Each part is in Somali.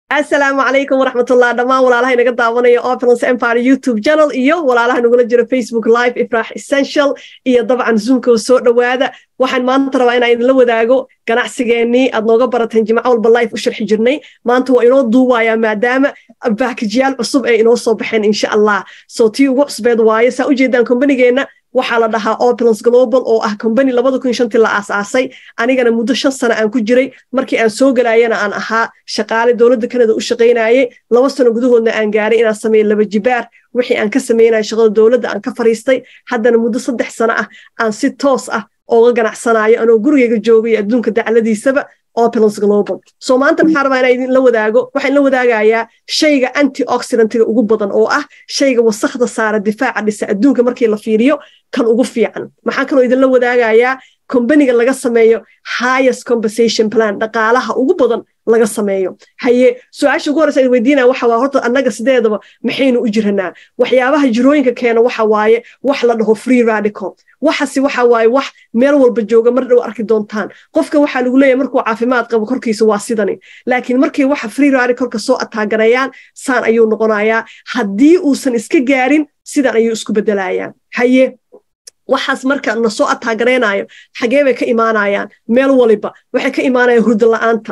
asalaamu calaykum waraxmatullah dhammaan walaalaha inaga daawanaya opulence empire youtube channel iyo walaalaha nagula jira facebook live ifraax essential iyo dabcan zoomka soo dhowaada waxaan maanta rabaa inaan idinla wadaago ganacsigeennii aad nooga barateen jimco walba life u sharxi jirnay maanta waa inoo duubayaa maadaama baakajiyaal cusub ay inoo soo baxeen insha allah soo tii ugu cusbeed waaye saa ujeedaan kombanigeenna waxaa la dhahaa opulence global oo ah combany labada kun shantii la aasaasay anigana muddo shan sano aan ku jiray markii aan soo galaayana aan ahaa shaqaale dowladda kanada u shaqaynayay laba sano gudahoodna aan gaaray inaan sameeyo laba jibaar wixii aan ka sameynaya shaqada dowladda aan ka fariistay haddana muddo saddex sano ah aan si toos ah ooga ganacsanayo anoo gurigeyga joogay adduunka dacladiisaba opulence global soo maanta maxaa rabaa inaa idinla wadaago waxaan la wadaagayaa shayga antioxidantga ugu badan oo ah shayga wasakhda saara difaaca dhisa adduunka markii la fiiriyo kan ugu fiican maxaa kaloo idinla wadaagayaa kombaniga laga sameeyo highest compensation plan dhaqaalaha ugu badan laga sameeyo haye su-aasha ugu horeysa weydiinaya waxa waa horta annaga sideedaba maxaynu u jiranaa waxyaabaha jirooyinka keena waxa waaye wax la dhaho free radical waxasi waxa waaye wax meel walba jooga mar dhow arki doontaan qofka waxaa lagu leeyahay markuu caafimaad qabo korkiisa waa sidani laakiin markay waxa free radicalka soo ataaganayaan saan ayuu noqonayaa haddii uusan iska gaarin sidan ayuu isku bedelayaan haye waxaas marka na soo ataagaraynayo xagee bay ka imaanayaan meel waliba waxay ka imaanayaan hurda la'aanta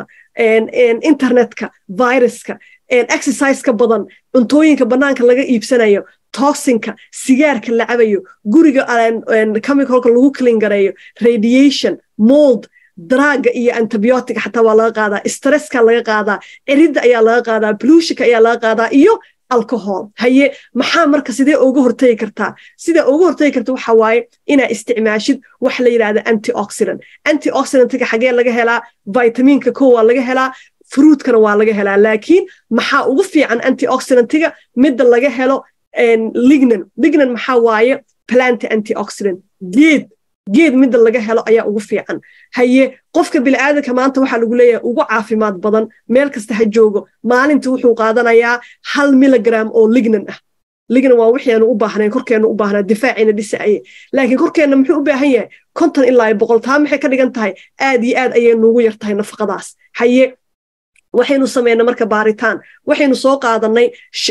internetka viruska exerciseka badan cuntooyinka bannaanka laga iibsanayo toxinka sigaarka la cabayo guriga chemicalka lagu clean gareeyo radiation mold draaga iyo antibiotic xataa waa laga qaadaa stresska laga qaadaa ciridda ayaa laga qaadaa blushika ayaa laga qaadaa iyo alcohol haye maxaa marka sidee uga hortagi kartaa sidee uga hortagi karta waxa waaye inaa isticmaashid wax la yidhahda antioxidant antioxidantga xagee laga helaa vitaminka ko waa laga helaa fruitkana waa laga helaa laakiin maxaa ugu fiican antioxidantga midda laga helo lignan lignan maxaa waaye plant antioxidant geed geed midda laga helo ayaa ugu fiican haye qofka bini'aadanka maanta waxaa lagu leeyahay ugu caafimaad badan meel kasta ha joogo maalinta wuxuu qaadanayaa hal miligram oo lignan ah lignan waa wixii aanu u baahnayn korkeennu u baahnaa difaaciina dhisaaye laakiin korkeenna muxuu u baahan yahay konton ilaa boqol taa maxay ka dhigan tahay aad iyo aad ayay nuugu yar tahay nafaqadaas haye waxaynu sameynay marka baaritaan waxaynu soo qaadannay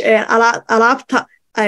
alaabta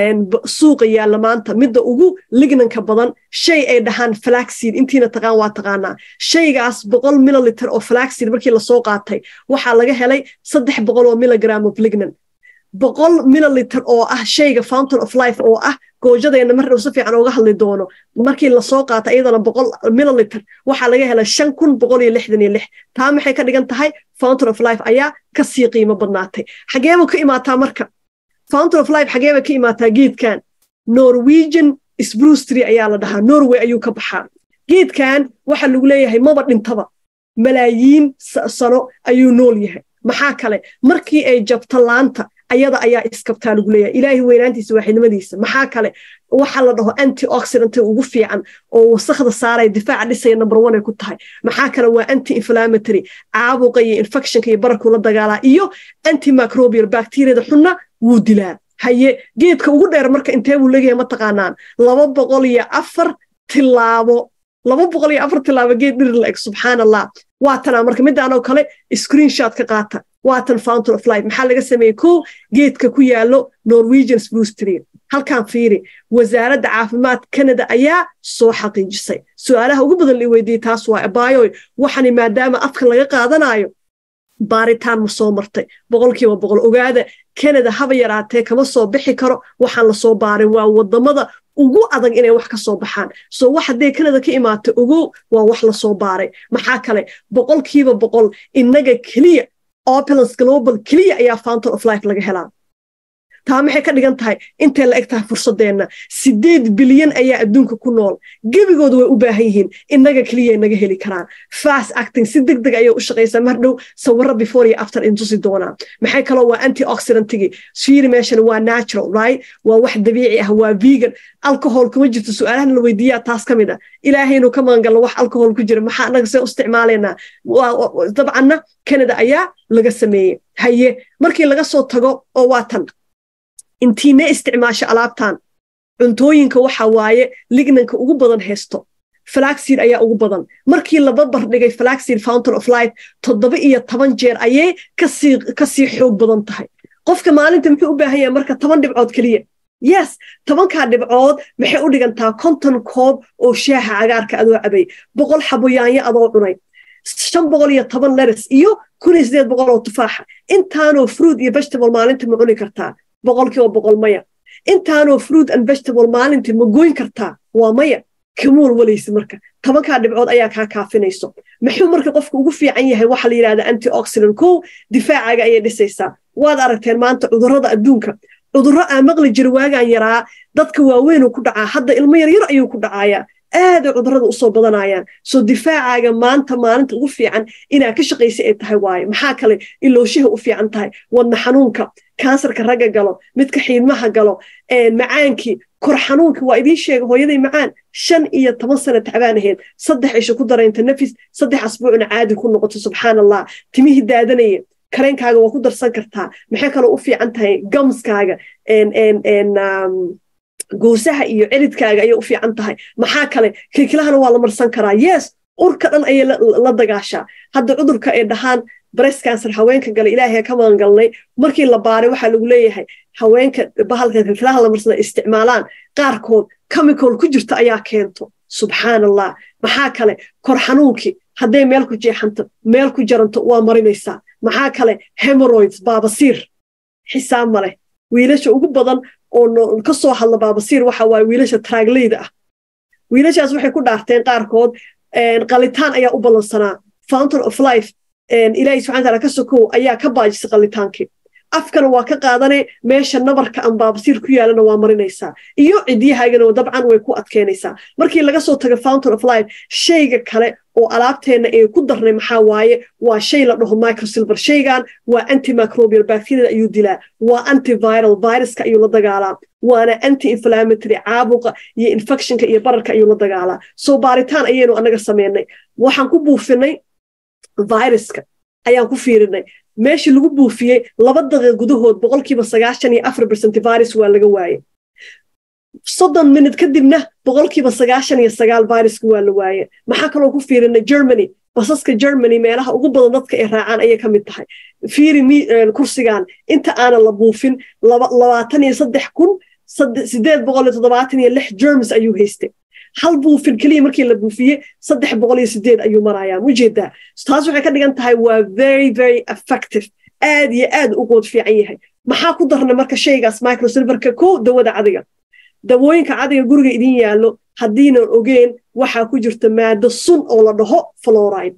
suuqa yaalla maanta midda ugu lignanka badan shay ay dhahaan flaxseed intiina taqaan waa taqaanaa shaygaas boqol mililiter oo flaxseed markii lasoo qaatay waxaa laga helay saddex boqol oo miligram of lignan boqol mililiter oo ah shayga fountain of life oo ah goojadeenna mar dhow si fiican ooga hadli doono markii lasoo qaata iyadana boqol mililiter waxaa laga helay shan kun boqol iyo lixdan iyo lix taa maxay ka dhigan tahay fountain of life ayaa kasii qiimo badnaatay xageebu ka imaataa marka fountain of life xageeba ka imaataa geedkan norwegian sprustry ayaa la dhahaa norway ayuu ka baxaa geedkan waxaa lagu leeyahay maba dhintaba malaayiin sano ayuu nool yahay maxaa kale markii ay jabto laanta ayada ayaa iskabtaa lagu leeyahay ilaahay weynaantiisa waaxidnimadiisa maxaa kale waxa la dhaho antioxidanta ugu fiican oo wasakhda saaraya difaaca dhisaya number one ay ku tahay maxaa kale waa anti inflammatory caabuqa iyo infectionka iyo bararkuu la dagaalaa iyo antimicrobial bacteriada xunna wuu dilaa haye geedka ugu dheer marka intee buu leeyahay ma taqaanaan laba boqol iyo afar tilaabo laba boqol iyo afar tilaabo geed dhir la eg subxaan allah waatanaa marka midaanoo kale screenshot ka qaata waatan fountain of life maxaa laga sameeyey ko geedka ku yaalo norwegian sprustry halkaan fiiri wasaaradda caafimaad canada ayaa soo xaqiijisay su-aalaha ugu badan la weydiiyey taas waa abaayoy waxani maadaama afka laga qaadanayo baaritaan ma soo martay boqolkiiba boqol ogaada canada haba yaraatee kama soo bixi karo waxaan lasoo baarin waa wadamada ugu adag inay wax ka soo baxaan soo wax haddee canada ka imaata ogow waa wax lasoo baaray maxaa kale boqolkiiba boqol innaga keliya opulence global keliya ayaa fountain of life laga helaa taa maxay ka dhigan tahay intay la eg tahay fursadeenna sideed bilyan ayaa adduunka ku nool gebigoodu way u baahan yihiin innaga keliyay naga heli karaan fast acting si deg deg ayay u shaqaysaa mar dhow sawirro before iyo after intusi doonaa maxay kaloo waa antioxidantigi fiiri meeshan waa natural right waa wax dabiici ah waa vegan alcohol kuma jirto su-aalahan la weydiiyaa taas ka mid ah ilaahaynu ka magangalno wax alcohol ku jira maxaa annaga see u isticmaalaynaa dabcanna canada ayaa laga sameeyey haye markii laga soo tago oo waa tan intiine isticmaasho alaabtan cuntooyinka waxa waaye lignanka ugu badan haysto flaxseed ayaa ugu badan markii la barbar dhigay flaxseed fountain of life toddoba iyo toban jeer ayay kasii kasii xoog badan tahay qofka maalinta muxuu u baahan yahay marka toban dhibcood keliya yes tobankaa dhibcood maxay u dhigantaa konton koob oo shaaha cagaarka adoo cabay boqol xaboyaanyo adoo cunay shan boqol iyo toban leres iyo kun iyo sideed boqol oo tufaaxa intaanoo fruit iyo vegetable maalinta ma cuni kartaa boqolkiiba boqol maya intaanoo fruit and vegetable maalintii ma goyn kartaa waa maya kamuul walaysi marka tobankaa dhibcood ayaa kaa kaafinayso muxuu marka qofka ugu fiican yahay waxa la yidhahda antioxidant kow difaacaaga ayay dhisaysaa waad aragteen maanta cudurrada adduunka cudurro aan maqli jira waagaan yaraa dadka waaweynuu ku dhacaa hadda ilmo yaryar ayuu ku dhacayaa aaday cudurrada usoo badanayaan soo difaacaaga maanta maalinta ugu fiican inaa ka shaqaysa ay tahay waaye maxaa kale ilooshaha u fiican tahay wadna xanuunka kansarka ragga galo midka xiidmaha galo macaankii kor xanuunka waa idiin sheega hooyaday macaan shan iyo toban sana tacbaan ahayd saddex isha ku daraynta nafis saddex asbuucna caadi ku noqoto subxaan allah timihii daadanaya kareenkaaga waa ku darsan kartaa maxay kaloo u fiican tahay gamskaaga goosaha iyo celidkaaga ayay u fiican tahay maxaa kale kilkilahana waa la marsan karaa yes urka dhan ayay la dagaashaa hadda cudurka ay dhahaan breast cancer haweenka gala ilaahay ka magangalnay markii la baaray waxaa lagu leeyahay haweenka bahalka kilkilaha la marsada isticmaalaan qaarkood chemical ku jirta ayaa keento subxaan allah maxaa kale kor xanuunkii hadday meel ku jeexanto meel ku jaranto waa marinaysaa maxaa kale hemoroids baabasiir xisaab ma leh wiilasha ugu badan oo ka soo hadla baabasiir waxa waaye wiilasha traagleyda ah wiilashaas waxay ku dhaarteen qaarkood qalitaan ayaa u ballansanaa fountain of life ilaahay subxana taala ka sokow ayaa ka baajisay qalitaankii afkana waa ka qaadane meesha nabarka aan baabasiir ku yaalana waa marinaysaa iyo cidyahaagana dabcan way ku adkeynaysaa markii laga soo tago fountain of life shayga kale oo alaabteenna ee ku darnay maxaa waaye waa shay la dhaho microsilver shaygan waa antimicrobial bacteriada ayuu dilaa waa antiviral viruska ayuu la dagaalaa waana anti inflammatory caabuqa iyo infectionka iyo bararka ayuu la dagaalaa soo baaritaan ayaynu anaga sameynay waxaan ku buufinay viruska ayaan ku fiirinay meeshii lagu buufiyey laba daqiiq gudahood boqolkiiba sagaashan iyo afar bercent virus waa laga waaye soddon minut kadibna boqolkiiba sagaashan iyo sagaal viruska waa la waaye maxaa kaloo ku fiirinay germany basaska germany meelaha ugu badan dadka ay raacaan ayay ka mid tahay fiiri kursigan inta aanan la buufin labaatan iyo saddex kun sideed boqol iyo toddobaatan iyo lix germs ayuu haystay hal buufin keliya markii la buufiyey saddex boqol iyo sideed ayuu marayaa mujeedaa taas waxay ka dhigan tahay waa very very effective aad iyo aad u good fiican yahay maxaa ku darna marka shaygaas microsilverka ko dawada cadiga dawooyinka cadiga guriga idin yaallo haddiinan ogeen waxaa ku jirta maado sun oo la dhaho floride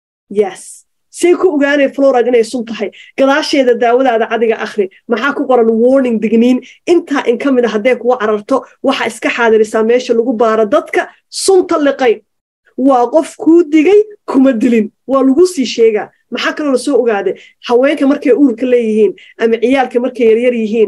yes say ku ogaanay floride inay sun tahay gadaasheeda daawadaada cadiga akhri maxaa ku qoran warning digniin intaa in ka mid a hadday kuga cararto waxaa iska xaadirisaa meesha lagu baaro dadka sunta liqay waa qof kuu digay kuma dilin waa lagu sii sheegaa maxaa kaloo lasoo ogaaday haweenka markay uurka leeyihiin ama ciyaalka markay yaryar yihiin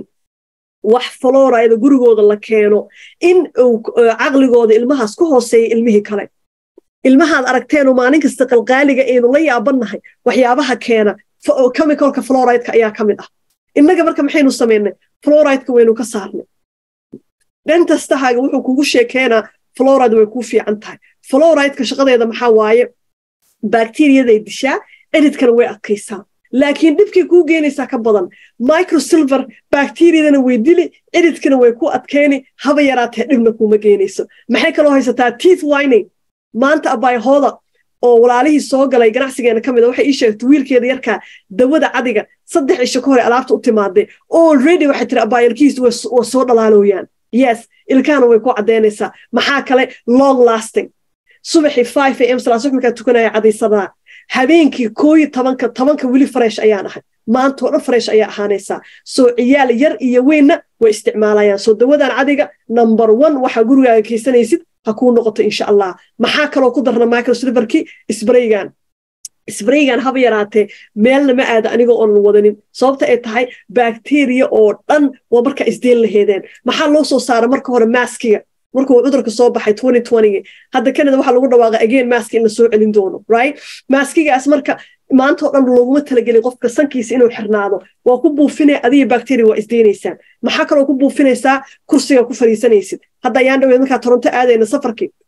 wax florida gurigooda la keeno in uu caqligooda ilmahaas ka hooseeya ilmihii kale ilmahaad aragteenoo maalin kasta qalqaaliga aynu la yaabannahay waxyaabaha keena chemicalka florideka ayaa ka mid ah innaga marka maxaynu samaynay florideka waynu ka saarnay dhentastahaaga wuxuu kugu sheekeenaa floride way kuu fiican tahay florideka shaqadeeda maxaa waaye bakteriyaday dishaa ciridkana way adkaysaa laakiin dhibkay kuu geenaysaa ka badan microsilver bakteriyadana way dili ciridkana way ku adkeyni haba yaraatee dhibna kuuma geenayso maxay kaloo haysataa teeth wining maanta abaayhooda oo walaalihii soo galay ganacsigeena ka mid a waxay ii sheegtay wiilkeeda yarkaa dawada cadiga saddex isho ka hore alaabta u timaaday already waxay tiri abaayalkiis waa soo dhalaalooyaan yes ilkaana way ku caddaynaysaa maxaa kale long lasting subaxii five am salaas markaa tukanaya cadaysadaa habeenkii kooyo tobanka tobanka weli fresh ayaan ahay maantoo dhan fresh ayaa ahaanaysaa soo ciyaal yar iyo weynna way isticmaalayaan soo dawadan cadiga number one waxaa gurigaaga kaysanaysid ha kuu noqoto insha allah maxaa kaloo ku darna microsilverkii sbraygan sbraygan haba yaraatee meelna ma aada aniga oonan wadanin sababta ay tahay bakteriya oo dhan waa markaa isdeen laheedeen maxaa loo soo saara marka hore maskiga markuu cudurka soo baxay hadda canada waxaa lagu dhawaaqa again maski in la soo celin doono right maskigaas marka maanta oo dhan looguma talagelin qofka sankiisa inuu xirnaado waa ku buufinaya adiga bacteria waa isdeynaysaan maxaa kaloo ku buufinaysaa kursiga ku fariisanaysid hadda ayaan dhaweed markaa toronto aadayna safarkii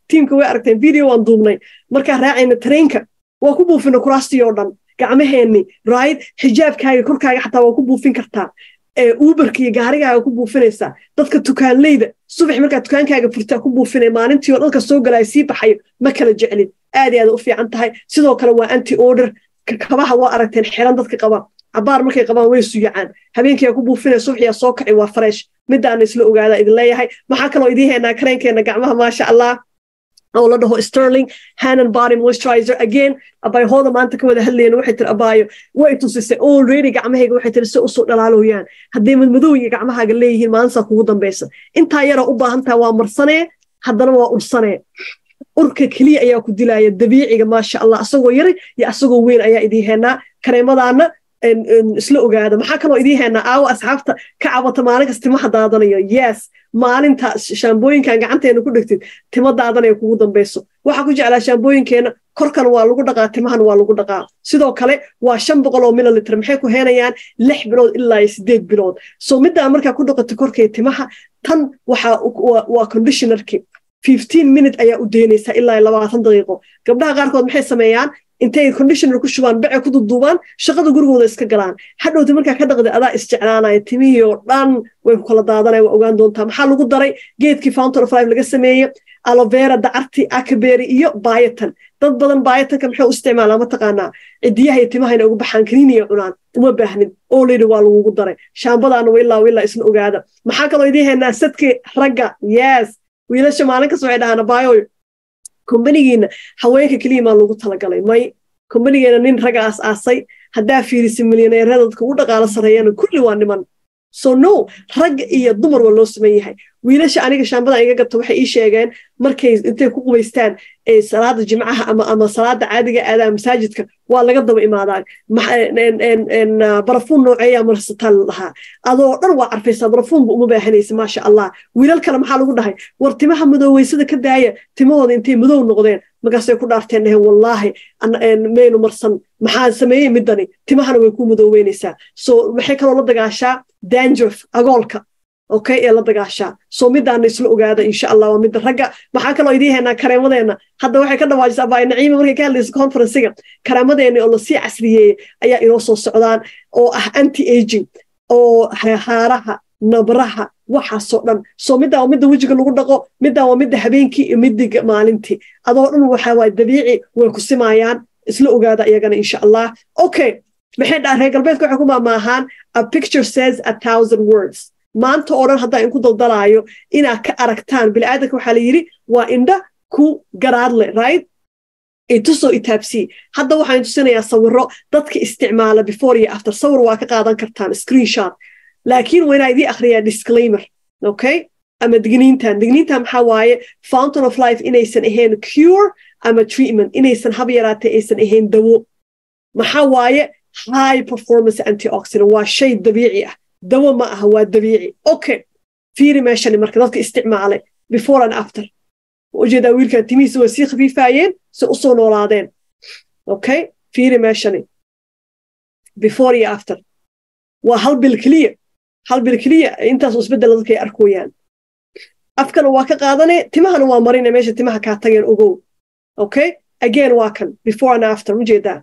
tiimka way aragteen video waan duubnay markaa raacayna tareenka waa ku buufina kuraastii oo dhan gacmaheenni right xijaabkaaga korkaaga xataa waa ku buufin kartaa uberka iyo gaarigaaga ku buufinaysaa dadka tukaanleyda subax markaa dukaankaaga furtaa ku buufinay maalintii oo dhalka soo galaya sii baxayo ma kala jeclin aad i aad u fiican tahay sidoo kale waa anti order kabaha waa aragteen xiran dadka qaba cabaar markay qabaan way suyacaan habeenkiiaa ku buufinaya subaxiyaa soo kaci waa fresh midaana isla ogaada idin leeyahay maxaa kaloo idiin haynaa kareenkeena gacmaha maasha allah oo la dhaho sterling hanan body moisturizer again abaayhooda maanta ka wada hadlayna waxay tiri abaayo way tusisay already gacmahayga waxay tiri si usoo dhalaalooyaan hadday madmadow iyo gacmahaaga leeyihiin maalintaa kugu dambaysa intaa yara u baahan taha waa marsanee haddana waa ursanee urka keliya ayaa ku dilaya dabiiciga maasha allah asagoo yara iyo asagoo weyn ayaa idiin heenaa kareemadaana isla ogaada maxaa kaloo idiin heenaa aawo asxaabta ka cabata maalin kas timaha daadanayo yes maalinta shaambooyinkan gacanteena ku dhegtid timo daadanaya kugu dambayso waxaa ku jeclaa shaambooyinkeena korkan waa lagu dhaqaa timahan waa lagu dhaqaa sidoo kale waa shan boqol oo mililitr maxay ku heenayaan lix bilood ilaa iyo sideed bilood so middaa markaa ku dhaqato korkay timaha tan waa conditionarki fifteen minute ayaa u deynaysaa ilaa labaatan daqiiqo gabdhaha qaarkood maxay sameeyaan intay conditioner ku shubaan bece ku duduubaan shaqada gurigooda iska galaan hadhowta markaa ka dhaqda adaa isjeclaanaya timihii oo dhan way ku kala daadanaya waa ogaan doontaa maxaa lagu daray geedkii fountain of life laga sameeye alovera dacarti akabery iyo baayatan dad badan baayatanka maxay u isticmaalaa mataqaanaa cidiyaha iyo timahayna ugu baxaan kaniiniya cunaan uma baahnin oleydi waa lagugu daray shaambadaana wa ilaa ilaa isla ogaada maxaa kaloo idiin haynaa sadkii ragga yes wiilasha maalin kas waxay dhahaan abaayoy kombanigiina haweenka keliya maa lagu talagalay may kombanigeena nin ragga aas aasay haddaa fiirisa milyaneerada dadka u dhaqaalo sarreeyana kulli waa niman so no rag iyo dumar waa loo saman yahay wiilasha aniga shaambadan iga gabta waxay ii sheegeen markay intay ku qubaystaan salaada jimcaha ama ama salaada caadiga aadaan masaajidka waa laga daba imaadaa barafuun nooceeyaa marsataan la dhahaa adoo dhan waa carfaysaa barafuunba uma baahanaysa maasha allah wiilal kale maxaa lagu dhahay war timaha madooweysada ka daaya timahooda intay madow noqdeen markaasay ku dhaarteen dhaheen wallaahi maynu marsan maxaa sameeyey midani timahana way ku madooweynaysaa so maxay kaloo la dagaashaa dangerf agoolka okay ee la dagaashaa soo midaana isla ogaada insha allah waa midda ragga maxaa kaloo idiin haynaa kareemadeena hadda waxay ka dhawaajisa abaay naciima markay ka hadlaysa conferencega kareemadeena oo lasii casriyeeyey ayaa inoo soo socdaan oo ah anti aging oo haaraha nabraha waxaasoo dhan soo middaa waa midda wejiga lagu dhaqo middaa waa midda habeenkii iyo middiga maalintii adoo dhan waxaa waay dabiici way ku simaayaan isla ogaada iyagana insha allah okay maxay dhaa reer galbeedka waxay ku maamaahaan a picture says a thousand words maanta oo dhan haddaa inku daldalaayo inaad ka aragtaan biniaadanka waxaa la yidhi waa indha ku garaadle right itusoo itaabsii hadda waxaan tusinayaa sawiro dadka isticmaala before iyo after sawir waa ka qaadan kartaan screenshot laakiin waa inaa idii akhriyaa disclaimer okay ama digniintan digniintan maxaa waaye fountain of life inaysan ahayn cure ama treatment inaysan hab yaraatee aysan ahayn dawo maxaa waaye high performance antioxidant waa shay dabiici ah dawo ma aha waa dabiici okay fiiri meeshani marka dadka isticmaalay before and after ujeedaa wiilkan timihiisa way sii khafiifaayeen si usoo noolaadeen okay fiiri meeshani before iyo after waa hal bil keliya hal bil keliya intaasoo isbeddela dadka ay arkooyaan afkana waa ka qaadane timahana waa marine meesha timaha kaa tageen ogow okay again waa kan before and after ujeedaa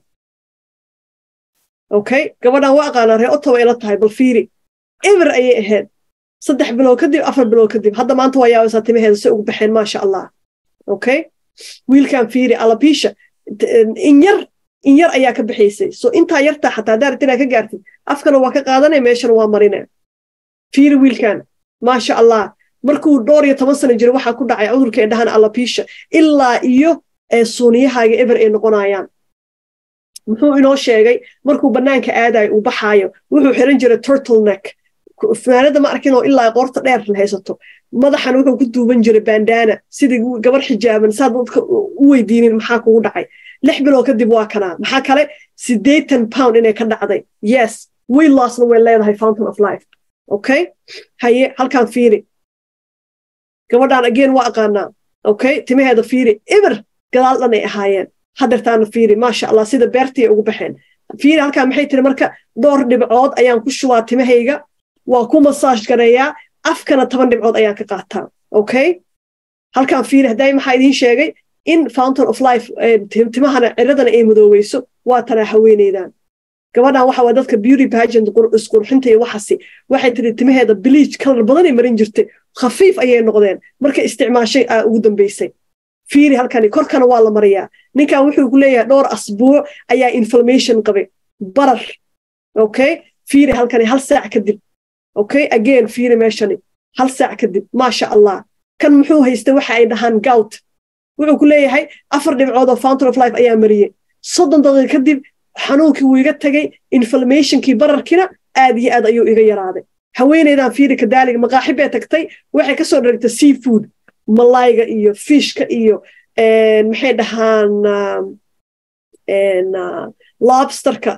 okay gabadhan waa aqaanaa ree ottawa ila tahay bal fiiri eber ayay ahayd saddex bilood kadib afar bilood kadib hadda maanta waa yaabaysaa timaheeda si ugu baxeen maasha allah okay wiilkan fiiri alabiisha in yar in yar ayaa ka bixaysay so intaa yartaa xataa haddaa rabtid inaad ka gaartid afkana waa ka qaadanay meeshana waa marine fiiri wiilkan maasha allah markuu dhowr iyo toban sano jira waxaa ku dhacay cudurka ee dhahan alabiisha ilaa iyo suuniyahaaga eber ay noqonayaan muxuu inoo sheegay markuu bannaanka aadayo uu baxaayo wuxuu xiran jiray turtle neck funaanada ma arkin oo ilaa qoorta dheer la haysato madaxan wuxuu ku duuban jiray bandana sidii gabar xijaaban saa dadka u weydiinin maxaa kugu dhacay lix bilood kadib waa kanaa maxaa kale siddeetan pound inay ka dhacday yes way lossna way leedahay fountain of life okay haye halkaan fiiri gabadhaan again waa aqaanaa okay timaheeda fiiri eber gadaal dhan ay ahaayeen hadeertaana fiiri maasha allah sida beertii ugu baxeen fiiri halkaa maxay tiri marka dhowr dhibcood ayaan ku shubaa timahayga waa ku masaaj gareeyaa afkana toban dhibcood ayaan ka qaataa okay halkan fiiri hadday maxaa idiin sheegay in fountain of life timahana ciradana ay madooweyso waa tanaa haweeneydan gabadhan waxa waa dadka beauty pageant isqurxinta iyo waxasi waxay tiri timaheeda bleach kalar badanay marin jirtay khafiif ayay noqdeen markay isticmaashay aa ugu dambeysay fiiri halkani korkana waa la mariyaa ninkan wuxuu ku leeyahay dhowr asbuuc ayaa inflammation qabay barar okay fiiri halkani hal saac kadib okay again fiiri meeshani hal saac kadib maasha allah kan muxuu haystay waxa ay dhahaan gout wuxuu ku leeyahay afar dhibcood oo fountain of life ayaa mariyey soddon daqiiqa kadib xanuunkii wuu iga tegey inflammationkii bararkiina aad iyo aad ayuu iga yaraaday haweeneydan fiiri kadaaliga maqaaxi bay tagtay waxay kasoo dharagtay seafood malayga iyo fishka iyo maxay dhahaan lobsterka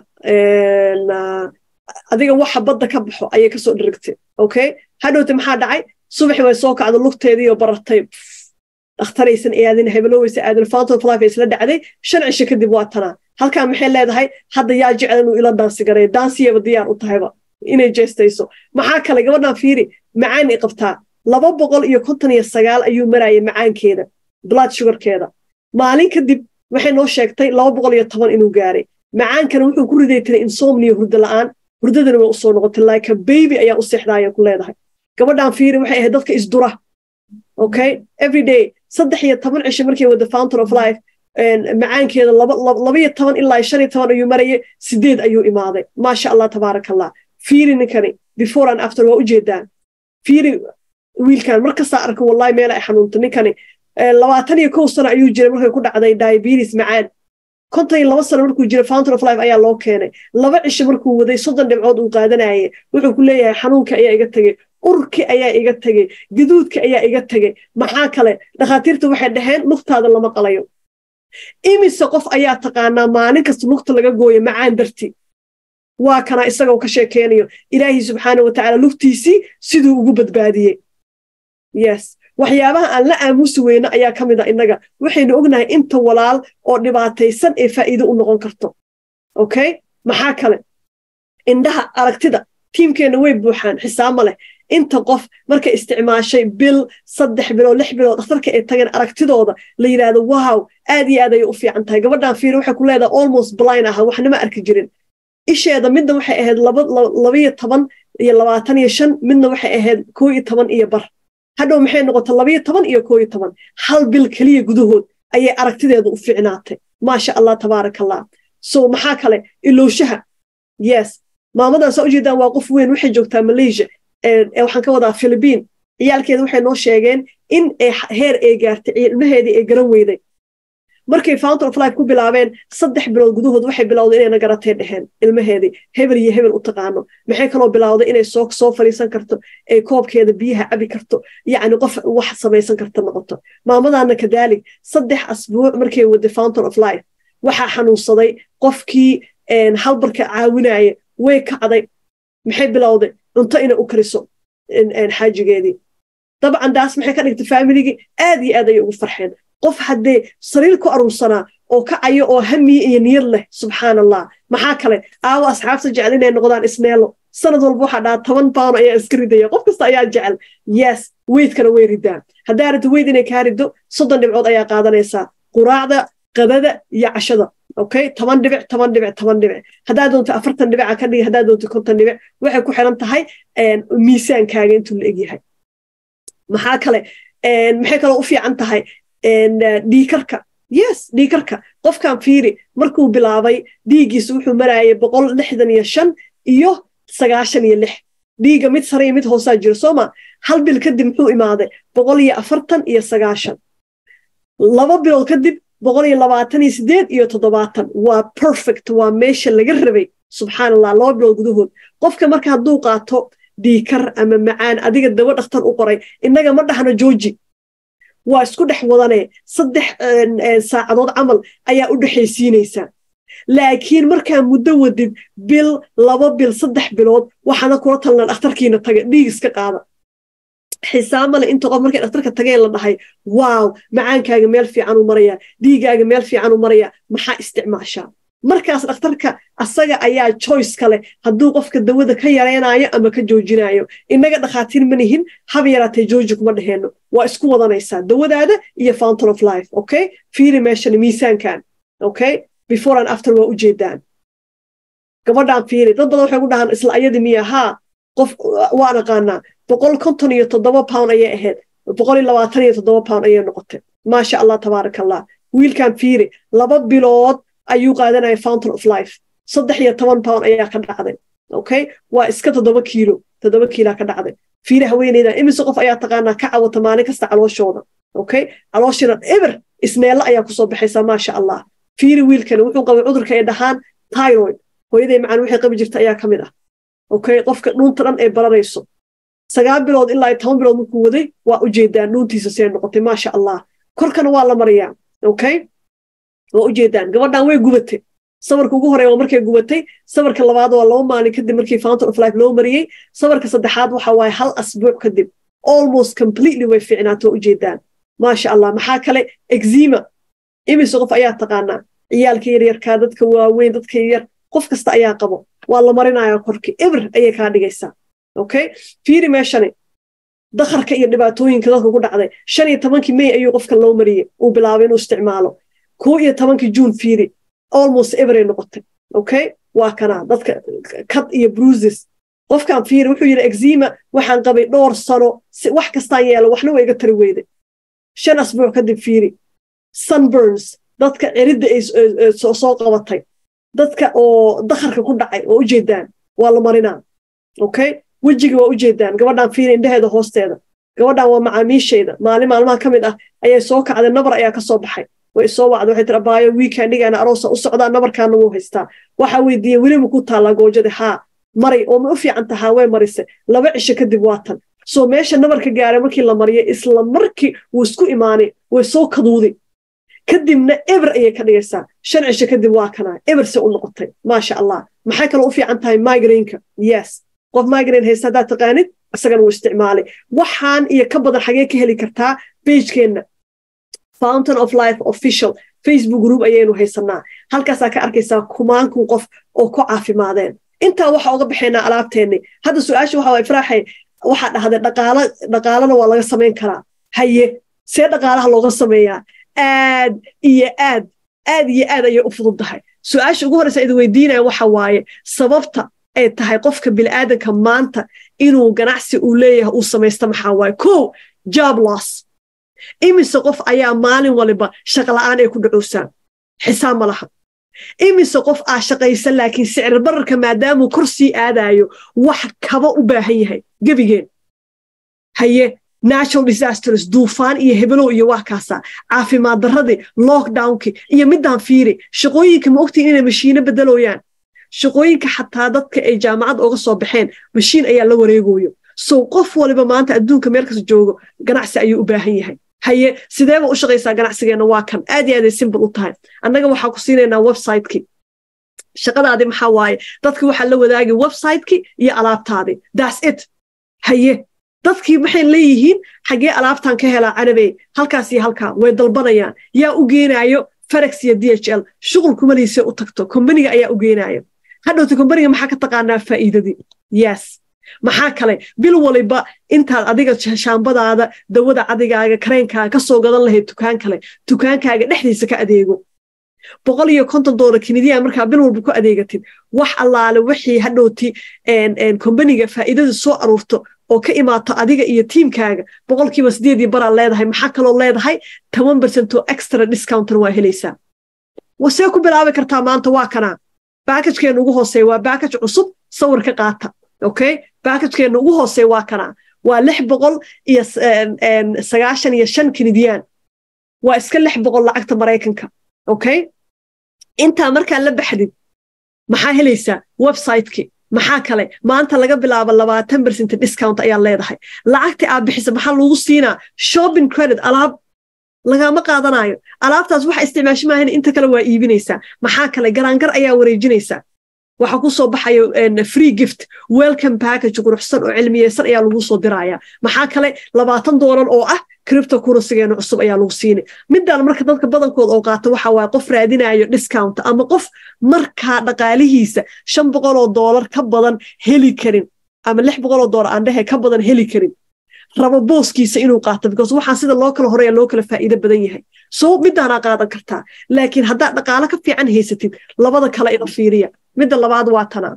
adiga waxa badda ka baxo ayay kasoo dharagtay okay hadhowta maxaa dhacay subaxi way soo kacda lugteediiyo barartay dhakhtaraysan aadin hebeloweysa aadin fountain of life ay isla dhacday shan cisho kadib waa tanaa halkan maxay leedahay hadda yaa jecel inuu ila daansi garay daansiyaba diyaar u tahayba inay jeestayso maxaa kale gabadhan fiiri macaan i qabtaa laba boqol iyo konton iyo sagaal ayuu marayay macaankeeda blood sugarkeeda maalin kadib waxay noo sheegtay laba boqol iyo toban inuu gaaray macaankana wuxuu ku riday tiray insomnia hurdo la'aan hurdadana way usoo noqotay like a baby ayaa u seexdaaya ku leedahay gabadhan fiiri waxay ahayd dadka isdura okay every day saddex iyo toban cisho markay wada fountain of life macaankeeda labaiyo toban ilaa shan iyo toban ayuu marayay sideed ayuu imaaday maasha allah tabaaraka allah fiiri ninkani before and after waa ujeedaan fiiri wiilkan markastaa arka wallahi meel ay xanuunta ninkani labaatan iyo kow sano ayuu jiray markay ku dhacday diabetes macaan konton iyo laba sano markuu jiray fountain of life ayaa loo keenay laba cisho markuu waday soddon dhibcood uu qaadanayay wuxuu ku leeyahay xanuunka ayaa iga tegey urki ayaa iga tegey gaduudka ayaa iga tegey maxaa kale dhakhaatiirta waxay dhaheen lugtaada lama qalayo imise qof ayaa taqaanaa maalin kasta lugta laga gooyo macaan darti waa kana isagoo ka sheekeynayo ilaahi subxaana wa tacaala lugtiisii siduu ugu badbaadiyey yes waxyaabaha aan la aamusi weyno ayaa ka mid a innaga waxaynu ognahay inta walaal oo dhibaataysan ee faa'iido u noqon karto okay maxaa kale indhaha aragtida tiimkeenna way buuxaan xisaab ma leh inta qof markay isticmaashay bil saddex bilood lix bilood dhakhtarka ay tageen aragtidooda la yidhaahdo wow aad iyo aad ayay u fiican tahay gabadhan fiir waxay ku leedahay almost blind aha waxnama arki jirin isheeda midna waxay ahayd labaiyo toban iyo labaatan iyo shan midna waxay ahayd koo iyo toban iyo bar hadhow maxay noqotay labaiyo toban iyo koo iyo toban hal bil keliya gudahood ayay aragtideedu u fiicnaatay maasha allah tabaaraka allah so maxaa kale ilowshaha yes maamadan saa ujeedaan waa qof weyn waxay joogtaa malaysia waxaan ka wadaa philibiin ciyaalkeeda waxay noo sheegeen in heer ay gaartay ilmaheedii ay garan weyday markay fountain of life ku bilaabeen saddex bilood gudahood waxay bilowday inayna garatay dheheen ilmaheedii hebel iyo hebel u taqaano maxay kaloo bilowday inay soo soo fadhiisan karto ay koobkeeda biyaha cabi karto yacni qof wax samaysan karta noqoto maamadaana kadaalik saddex asbuuc markay waday fountain of life waxaa xanuunsaday qofkii halbarka caawinaya way kacday maxay bilowday cunto inay u kariso xaajigeedii dabcan daas maxay ka dhigtay faamiligii aad iyo aad ayay ugu farxeen qof haddee sariir ku aruursanaa oo kacayo oo hamiye iyo niyad leh subxaan allah maxaa kale aawo asxaabta jecel inay noqdaan isneelo sanad walba waxaa dhaha toban pound ayaa iska ridaya qof kasta ayaa jecel yes weydkana way ridaan haddaa rabto weyd inay kaa riddo soddon dhibcood ayaa qaadanaysaa quraacda qadada iyo cashada okay toban dhibic toban dhibic toban dhibic haddaa doonto afartan dhibica ka dhigi haddaa doonto konton dhibic waxay ku xiran tahay miisaankaaga intuu la egyahay maxaa kale maxay kaloo u fiican tahay dhiikarka yes dhiikarka qofkan fiiri markuu bilaabay dhiiggiisa wuxuu marayay boqol lixdan iyo shan iyo sagaashan iyo lix dhiigga mid sare iyo mid hoosaa jiro sooma hal bil kadib muxuu imaaday boqol iyo afartan iyo sagaashan laba bilood kadib boqol iyo labaatan iyo sideed iyo toddobaatan waa perfect waa meesha laga rabay subxaan allah laba bilood gudahood qofka marka hadduu qaato dhiikar ama macaan adiga daba dhakhtar u qoray innaga ma dhahno jooji waa isku dhex wadane saddex saacadood camal ayaa u dhexaysiinaysaa laakiin markaa muddo wadid bil laba bil saddex bilood waxaana kula talnaa dhakhtarkiina taga dhiig iska qaada xisaamale inta qof markay dhakhtarka tageen la dhahay waaw macaankaaga meel fiican u marayaa dhiigaaga meel fiican u marayaa maxaa isticmaashaa markaas dhakhtarka asaga ayaa choice kale hadduu qofka dawada ka yaraynayo ama ka joojinayo innaga dhakhaatiir ma nihin haba yaraatee jooji kuma dheheenno waa isku wadanaysaa dawadaada iyo fountain of life okay fiiri meeshan miisaankan okay before and after waa ujeedaan gabadhaan fiiri dad badan waxay ku dhahaan isla ayadi miya haa qof waan aqaanaa boqol konton iyo toddoba pound ayay ahayd boqol iyo labaatan iyo toddoba pound ayay noqotay maasha allah tabaaraka allah wiilkan fiiri laba bilood ayuu qaadanaya fountain of life saddex iyo toban pound ayaa ka dhacday okay waa iska toddoba kiilo toddoba kiilaa ka dhacday fiiri haweeneyda imise qof ayaa taqaanaa ka cawata maalin kasta calooshooda okay calooshina eber isneella ayaa kusoo baxaysaa maasha allah fiiri wiilkani wuxuu qabay cudurka ay dhahaan tyroid hooyaday macaan waxay qabi jirta ayaa ka mid ah okay qofka dhuunta dhan ay bararayso sagaal bilood ilaa iyo toban bilood markuu waday waa ujeedaan dhuuntiisa see noqotay maasha allah korkana waa la mariyaa okay waa ujeedaan gabadhan way gubatay sabarka ugu horeya waa markay gubatay sabarka labaad waa laba maalin kadib markii fountain of life loo mariyey sabarka saddexaad waxa waaye hal asbuuc kadib almost completely way fiicnaato waa ujeedaan maasha allah maxaa kale exima imise qof ayaa taqaanaa ciyaalka yaryarkaa dadka waaweyn dadka yaryar qof kasta ayaa qabo waa la marinayaa korkii eber ayay kaa dhigaysaa okay fiiri meeshani dakharka iyo dhibaatooyinka dadka ku dhacday shan iyo tobankii may ayuu qofka loo mariyey uu bilaabay inuu isticmaalo koo iyo tobankii juun fiiri almost everay noqotay okay waa kanaa dadka cad iyo bruises qofkan fiiri wuxuu yidhi exima waxaan qabay dhowr sano wax kastaan yeelo waxna waa iga tari weyday shan asbuuc kadib fiiri sunburns dadka ciridda ay soo qabatay dadka oo dakharka ku dhacay oo ujeedaan waa la marinaa okay wejiga waa ujeedaan gabadhaan fiiri indhaheeda hoosteeda gabadhaan waa macaamiishayda maalin maalmaha ka mid ah ayay soo kacday nabar ayaa ka soo baxay way soo wacday waxay tiri abaayo weekendigaana aroosa u socdaa nabarkaana wuu haystaa waxaa weydiiyey weliba ku taallaa goojada haa maray oo ma u fiican tahaa way marise laba cisho kadib waa tan soo meesha nabarka gaaray markii la mariyay isla markii wuu isku imaanay way soo kaduuday kadibna eber ayay ka dhigaysaa shan cisho kadib waa kanaa eber se u noqotay maasha allah maxay kaloo u fiican tahay migraineka yes qof migraine haysta haddaad taqaanid isagana wuu isticmaalay waxaan iyo ka badan xagee ka heli kartaa beijkeenna fountain of life official facebook group ayaynu haysanaa halkaasaa ka arkaysaa kumaankun qof oo ku caafimaadeen intaa waxa uga baxaynaa alaabteenni hadda su-aasha waxa waay faraaxay waxaa dhahday dhaqaalo dhaqaalana waa laga samayn karaa haye see dhaqaalaha looga sameeyaa aad iyo aad aad iyo aad ayay u fududdahay su-aasha ugu horreysa idi weydiinaya waxa waaye sababta ay tahay qofka bilaadanka maanta inuu ganacsi uu leeyahay uu samaysta maxaa waaye ko job loss imise qof ayaa maalin waliba shaqla'aan ay ku dhacowsaa xisaab ma laha imise qof aa shaqaysan laakiin sicir bararka maadaamuu kor sii aadaayo wax kaba u baahan yahay gebigeen haye natural disasters duufaan iyo hebelow iyo waa kaasaa caafimaad darradii lockdownkii iyo middaan fiiri shaqooyinka ma ogtiin inay mashiino bedelooyaan shaqooyinka xataa dadka ay jaamacad oga soo baxeen mashiin ayaa la wareegoyo sow qof waliba maanta adduunka meel kasta joogo ganacsi ayuu u baahan yahay haye sideeba u shaqaysaa ganacsigeenna waa kan aad iyo aaday simbal u tahay annaga waxaa ku siinaynaa websiteki shaqadaadii maxaa waaye dadki waxaa la wadaagi websiteki iyo alaabtaadii das it haye dadkii maxay leeyihiin xaggee alaabtan ka helaa canabey halkaas iyo halkaa way dalbanayaan yaa u geenaayo ferex iyo d h l shuqul kumaliise u tagto kombaniga ayaa u geenaayo hadhowta kombaniga maxaa ka taqaanaa faa'iidadii yes maxaa kale bil waliba intaad adiga shaambadaada dawada cadigaaga kareenkaaga ka soo gadan lahayd tukaan kale tukaankaaga dhexdiisa ka adeego boqol iyo konton doolar kinidiya markaa bil walba ku adeegatid wax allaale wixii hadhowti kombaniga faa'iidada soo aruurto oo ka imaato adiga iyo tiimkaaga boqolkiiba sideedii baraa leedahay maxaa kaloo leedahay toban bercentoo extra discountan waa helaysaa wasee ku bilaabi kartaa maanta waa kanaa baakajkeena ugu hooseeya waa baakaj cusub sawir ka qaata okay baakajkeena ugu hooseeya waa kanaa waa lix boqol iyo sagaashan iyo shan kinidiyaan waa iska lix boqol lacagta maraykanka okay intaa markaa la baxdid maxaa helaysaa websiteki maxaa kale maanta laga bilaabo labaatan bercent discount ayaa leedahay lacagta aad bixisa maxaa lagu siinaa shopping credit alaab lagama qaadanayo alaabtaas waxa isticmaashi maahan inta kale waa iibinaysaa maxaa kale garaangar ayaa wareejinaysaa waxa ku soo baxayo free gift welcome package quruxsan oo cilmiyeysan ayaa lagu soo diraya maxaa kale labaatan doolar oo ah cripto currencygeena cusub ayaa lagu siinay midaan marka dadka badankood oo qaato waxa waaye qof raadinayo discount ama qof markaa dhaqaalihiisa shan boqol oo doolar ka badan heli karin ama lix boqol oo doolar aan dhehe ka badan heli karin rabo booskiisa inuu qaato because waxaa sida loo kala horeya loo kala faa'iido badan yahay so midaanaa qaadan kartaa laakiin haddaad dhaqaalo ka fiican haysatid labada kale ina fiiriya midda labaad waa tanaa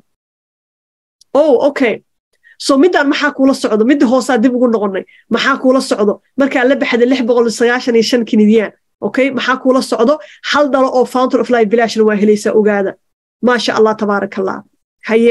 oh okay so midaan maxaa kuula socdo midda hoosaa dib ugu noqonay maxaa kuula socdo markaa la baxday lix boqol sagaashan iyo shan kinidiyaan okay maxaa kuula socdo hal dhalo oo fountain of life bilashna waa helaysaa ogaada maasha allah tabaaraka allah haye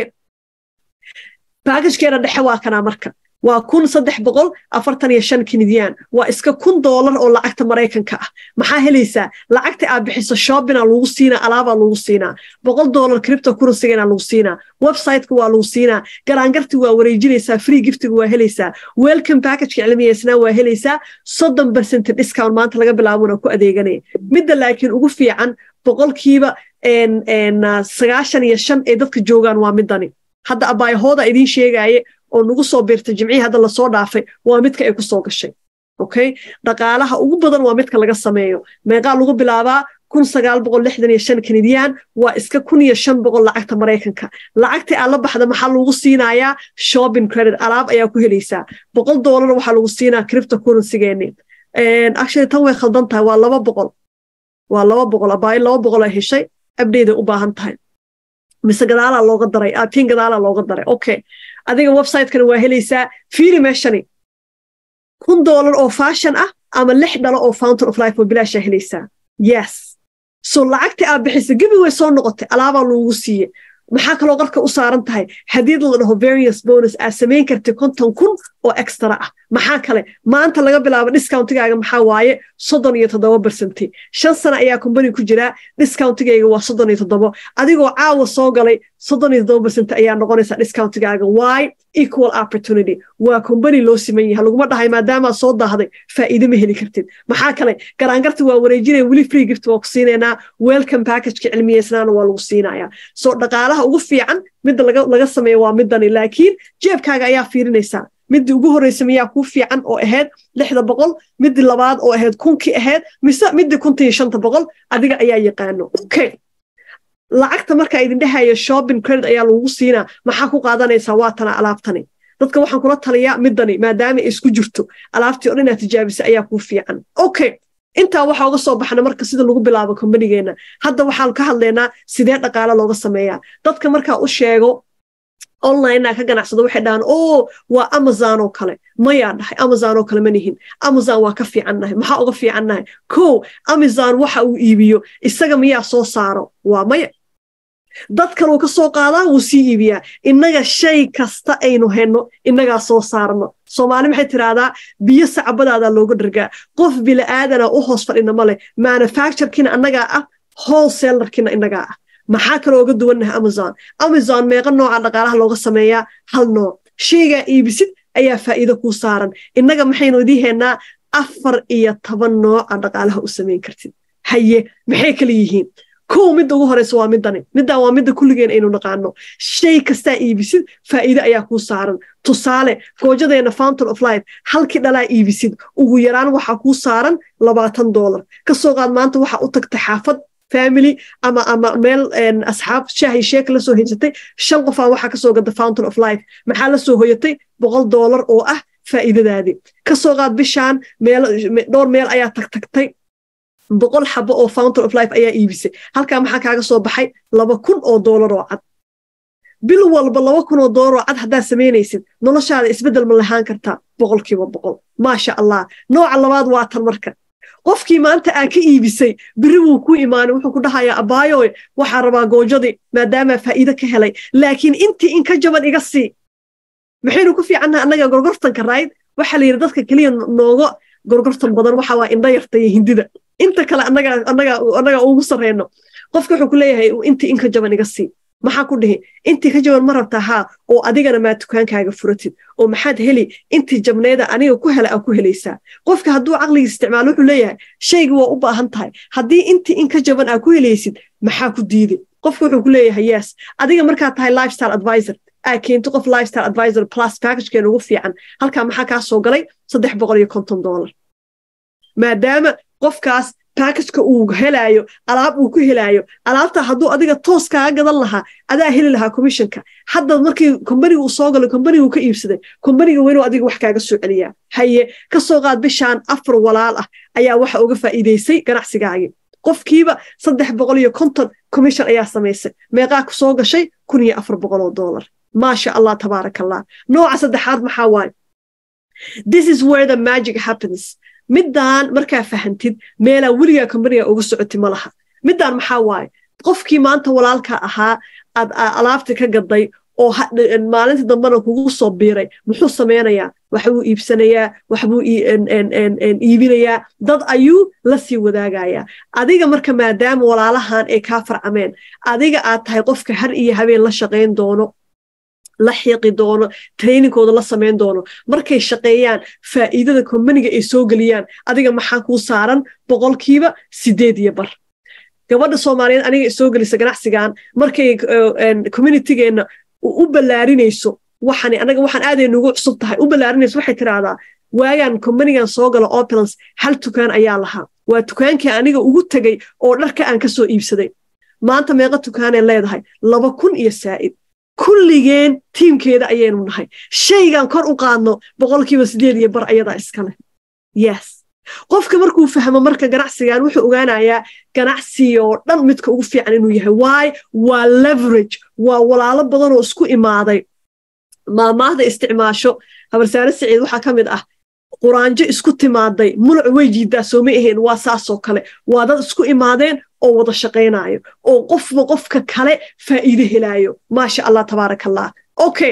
baagajkeena dhexe waa kanaa marka waa kun saddex boqol afartan iyo shan kinidiyaan waa iska kun doolar oo lacagta maraykanka ah maxaa helaysaa lacagta aad bixiso shoppinga lagu siinaa alaabaa lagu siinaa boqol doolar cripto currencygeena lagu siinaa websiteka waa lagu siinaa garaangarti waa wareejinaysaa free giftiga waa helaysaa welcome packageka cilmiyeysnaa waa helaysaa soddon percent discount maanta laga bilaabona ku adeeganaya midda laakiin ugu fiican boqolkiiba sagaashan iyo shan ee dadka joogaan waa midani hadda abaayahooda idiin sheegaaye oo nagu soo biirtay jimcihii hadda lasoo dhaafay waa midka ay ku soo gashay okay dhaqaalaha ugu badan waa midka laga sameeyo meeqaa lagu bilaabaa kun sagaal boqol lixdan iyo shan kanidiyaan waa iska kun iyo shan boqol lacagta maraykanka lacagtii aad la baxda maxaa lagu siinayaa shopping credit alaab ayaa ku helaysaa boqol doolar waxaa lagu siinaa cripto currencygeeni actually tan way khaldan tahay waa laba boqol waa laba boqol abaayo laba boqol ay heshay abdeyday u baahan tahay mise gadaalaa looga daray aatiin gadaalaa looga daray okay adiga websitekana waa helaysaa fiiri meeshani kun doolar oo fashion ah ama lix dhalo oo fountain of life oo bilaashaa helaysaa yes so lacagtii aad bixisa gebi way soo noqotay alaabaa loogu siiye maxaa kaloo qarka u saaran tahay hadii la dhaho various bonus aad samayn kartay konton kun oo extra ah maxaa kale maanta laga bilaabo discountigaaga maxaa waaye soddon iyo toddoba bersenti shan sano ayaa kombani ku jiraa discountigayga waa soddon iyo toddobo adigoo caawa soo galay soddon iyo toddoba bersenti ayaa noqonaysaa discountigaaga why equal opportunity waa kombani loo siman yahay laguma dhahay maadaamaa soo daahday faa'iide ma heli kartid maxaa kale garaangarta waa wareejinaya weli free gift waa ku siinaynaa welcome packageka cilmiyeysnaana waa lagu siinayaa so dhaqaalaha ugu fiican midda laga sameeyo waa midani laakiin jeebkaaga ayaa fiirinaysaa midii ugu horreysa miyaa kuu fiican oo ahayd lixda boqol midii labaad oo ahayd kunkii ahayd mise midii kunta iyo shanta boqol adiga ayaa yaqaano okay lacagta markaa idin dhehaya shopping credit ayaa lagu siinaa maxaa ku qaadanaysaa waa tana alaabtani dadka waxaan kula taliyaa midani maadaama ay isku jirto alaabtii o dhan inaad tijaabisa ayaa kuu fiican okay intaa waxaa uga soo baxna marka sida lagu bilaabo kombanigeenna hadda waxaan ka hadlaynaa sidee dhaqaale looga sameeyaa dadka markaa u sheego onlinea ka ganacsado waxay dhahaan o waa amazon oo kale mayaa dhahay amazon oo kale ma nihin amazon waa ka fiicannahay maxaa uga fiicannahay ko amazon waxa uu iibiyo isaga miyaa soo saaro waa maya dad kaluu ka soo qaadaa wuu sii iibiyaa innaga shay kasta aynu henno innagaa soo saarno soomaali maxay tiraahdaa biyo sacbadaadaa looga dhargaa qof bila'aadana u hoos fadhina ma leh manufacturekina annagaa ah wholesalerkina innagaa ah maxaa kaloo oga duwannahay amazon amazon meeqa nooca dhaqaalaha looga sameeyaa hal nooc shaygaa iibisid ayaa faa'iido kuu saaran innaga maxaynu idii heennaa afar iyo toban nooca dhaqaalaha u samayn kartid haye maxay kala yihiin kow midda ugu horeysa waa midani middan waa midda kulligeen aynu naqaano shay kastaa iibisid faa'iide ayaa kuu saaran tusaale goojadeena fountain of life halkii dhalaa iibisid ugu yaraan waxaa kuu saaran labaatan doolar kasoo qaad maanta waxaa u tagtay xaafad family ama ama meel asxaab shaahi sheeka la soo haysatay shan qofaa waxaa kasoo gada fountain of life maxaa la soo hoyatay boqol doolar oo ah faa'iidadaadii kasoo qaad bishaan meel dhowr meel ayaa tagtagtay boqol xabo oo fountain of life ayaa iibisay halkaa maxaa kaaga soo baxay laba kun oo doolar oo cad bil walba laba kun oo doolar oo cad haddaad samaynaysid noloshaada isbeddel ma lahaan kartaa boqolkiiba boqol maasha allah nooca labaad waa tan marka qofkii maanta aa ka iibisay beri wuu ku imaanay wuxuu ku dhahayaa abaayoy waxaa rabaa goojadii maadaamaa faa'iide ka helay laakiin intii in ka jaban iga sii maxaynu ku fiicannaha annaga gorgortanka rayd waxaa la yidhi dadka keliya nooga gorgortan badan waxa waa indha yarta iyo hindida inta kale annaga ugu sarreyno qofka wuxuu ku leeyahay intii in ka jaban iga sii maxaa ku dhihi intii ka jaban ma rabtaa haa oo adigana maa dukaankaaga furatid oo maxaad heli intii jabneeda aniga ku hela aa ku helaysaa qofka hadduu caqliga isticmaalo wuxuu leeyahay shayga waa u baahan tahay haddii intii in ka jaban aa ku helaysid maxaa ku diiday qofka wuxuu ku leeyahay yes adiga markaad tahay lifestyle advisor aa keento qof lifestyle advisor plus packagekeena ugu fiican halkaa maxaa kaa soo galay saddex boqol iyo konton doolar maadaama qofkaas baakajka uu helaayo alaab uu ku helaayo alaabta hadduu adiga toos kaaga gadan lahaa adaa heli lahaa commissionka hadda markii kombaniga uu soo galo kombaniga uu ka iibsaday kombaniga waa inuu adiga wax kaaga soo celiyaa haye ka soo qaad bishaan afar walaal ah ayaa waxa uga faa'iidaysay ganacsigaagii qofkiiba saddex boqol iyo konton commission ayaa samaysay meeqaa ku soo gashay kun iyo afar boqol oo dollar maasha allah tabaaraka allah nooca saddexaad maxaa waaye this is where the magic happens middaan markaa fahantid meelaa weligaa kombaniga uga socoti ma laha middaan maxaa waaye qofkii maanta walaalka ahaa aad alaabta ka gaday oo maalinta dambena kugu soo biiray muxuu samaynayaa waxbuu iibsanayaa waxbuu iibinayaa dad ayuu la sii wadaagayaa adiga marka maadaama walaalahan ay kaa farcameen adiga aad tahay qofka har iyo habeen la shaqayn doono la xiiqi doono trainingkooda la samayn doono markay shaqeeyaan faa'iidada kombaniga ay soo geliyaan adiga maxaa kuu saaran boqolkiiba sideed iyo bar gabadha soomaaliyeed aniga soo gelisa ganacsigan markay communitygeenna u ballaarinayso waxan anaga waxaan aaday nugu cusub tahay u ballaarinayso waxay tiraahdaa waagaan kombanigan soo galo opulance hal tukaan ayaa lahaa waa tukaankii aniga ugu tegay oo dharka aan ka soo iibsaday maanta meeqa tukaanay leedahay laba kun iyo saa'id kulligeen tiimkeeda ayaynu nahay shaygaan kor u qaadno boqolkiiba sideed iyo bar ayadaa iskale yes qofka markuu fahmo marka ganacsigan wuxuu ogaanayaa ganacsigoo dhan midka ugu fiican inuu yahay waay waa leverage waa walaalo badanoo isku imaaday maamaahda isticmaasho habarsaare siciid waxaa ka mid ah quraanjo isku timaaday muluc way jiidaa sooma ahayn waa saasoo kale waa dad isku imaadeen oo wada shaqaynaayo oo qofba qofka kale faa'iide helaayo maasha allah tabaaraka allah okay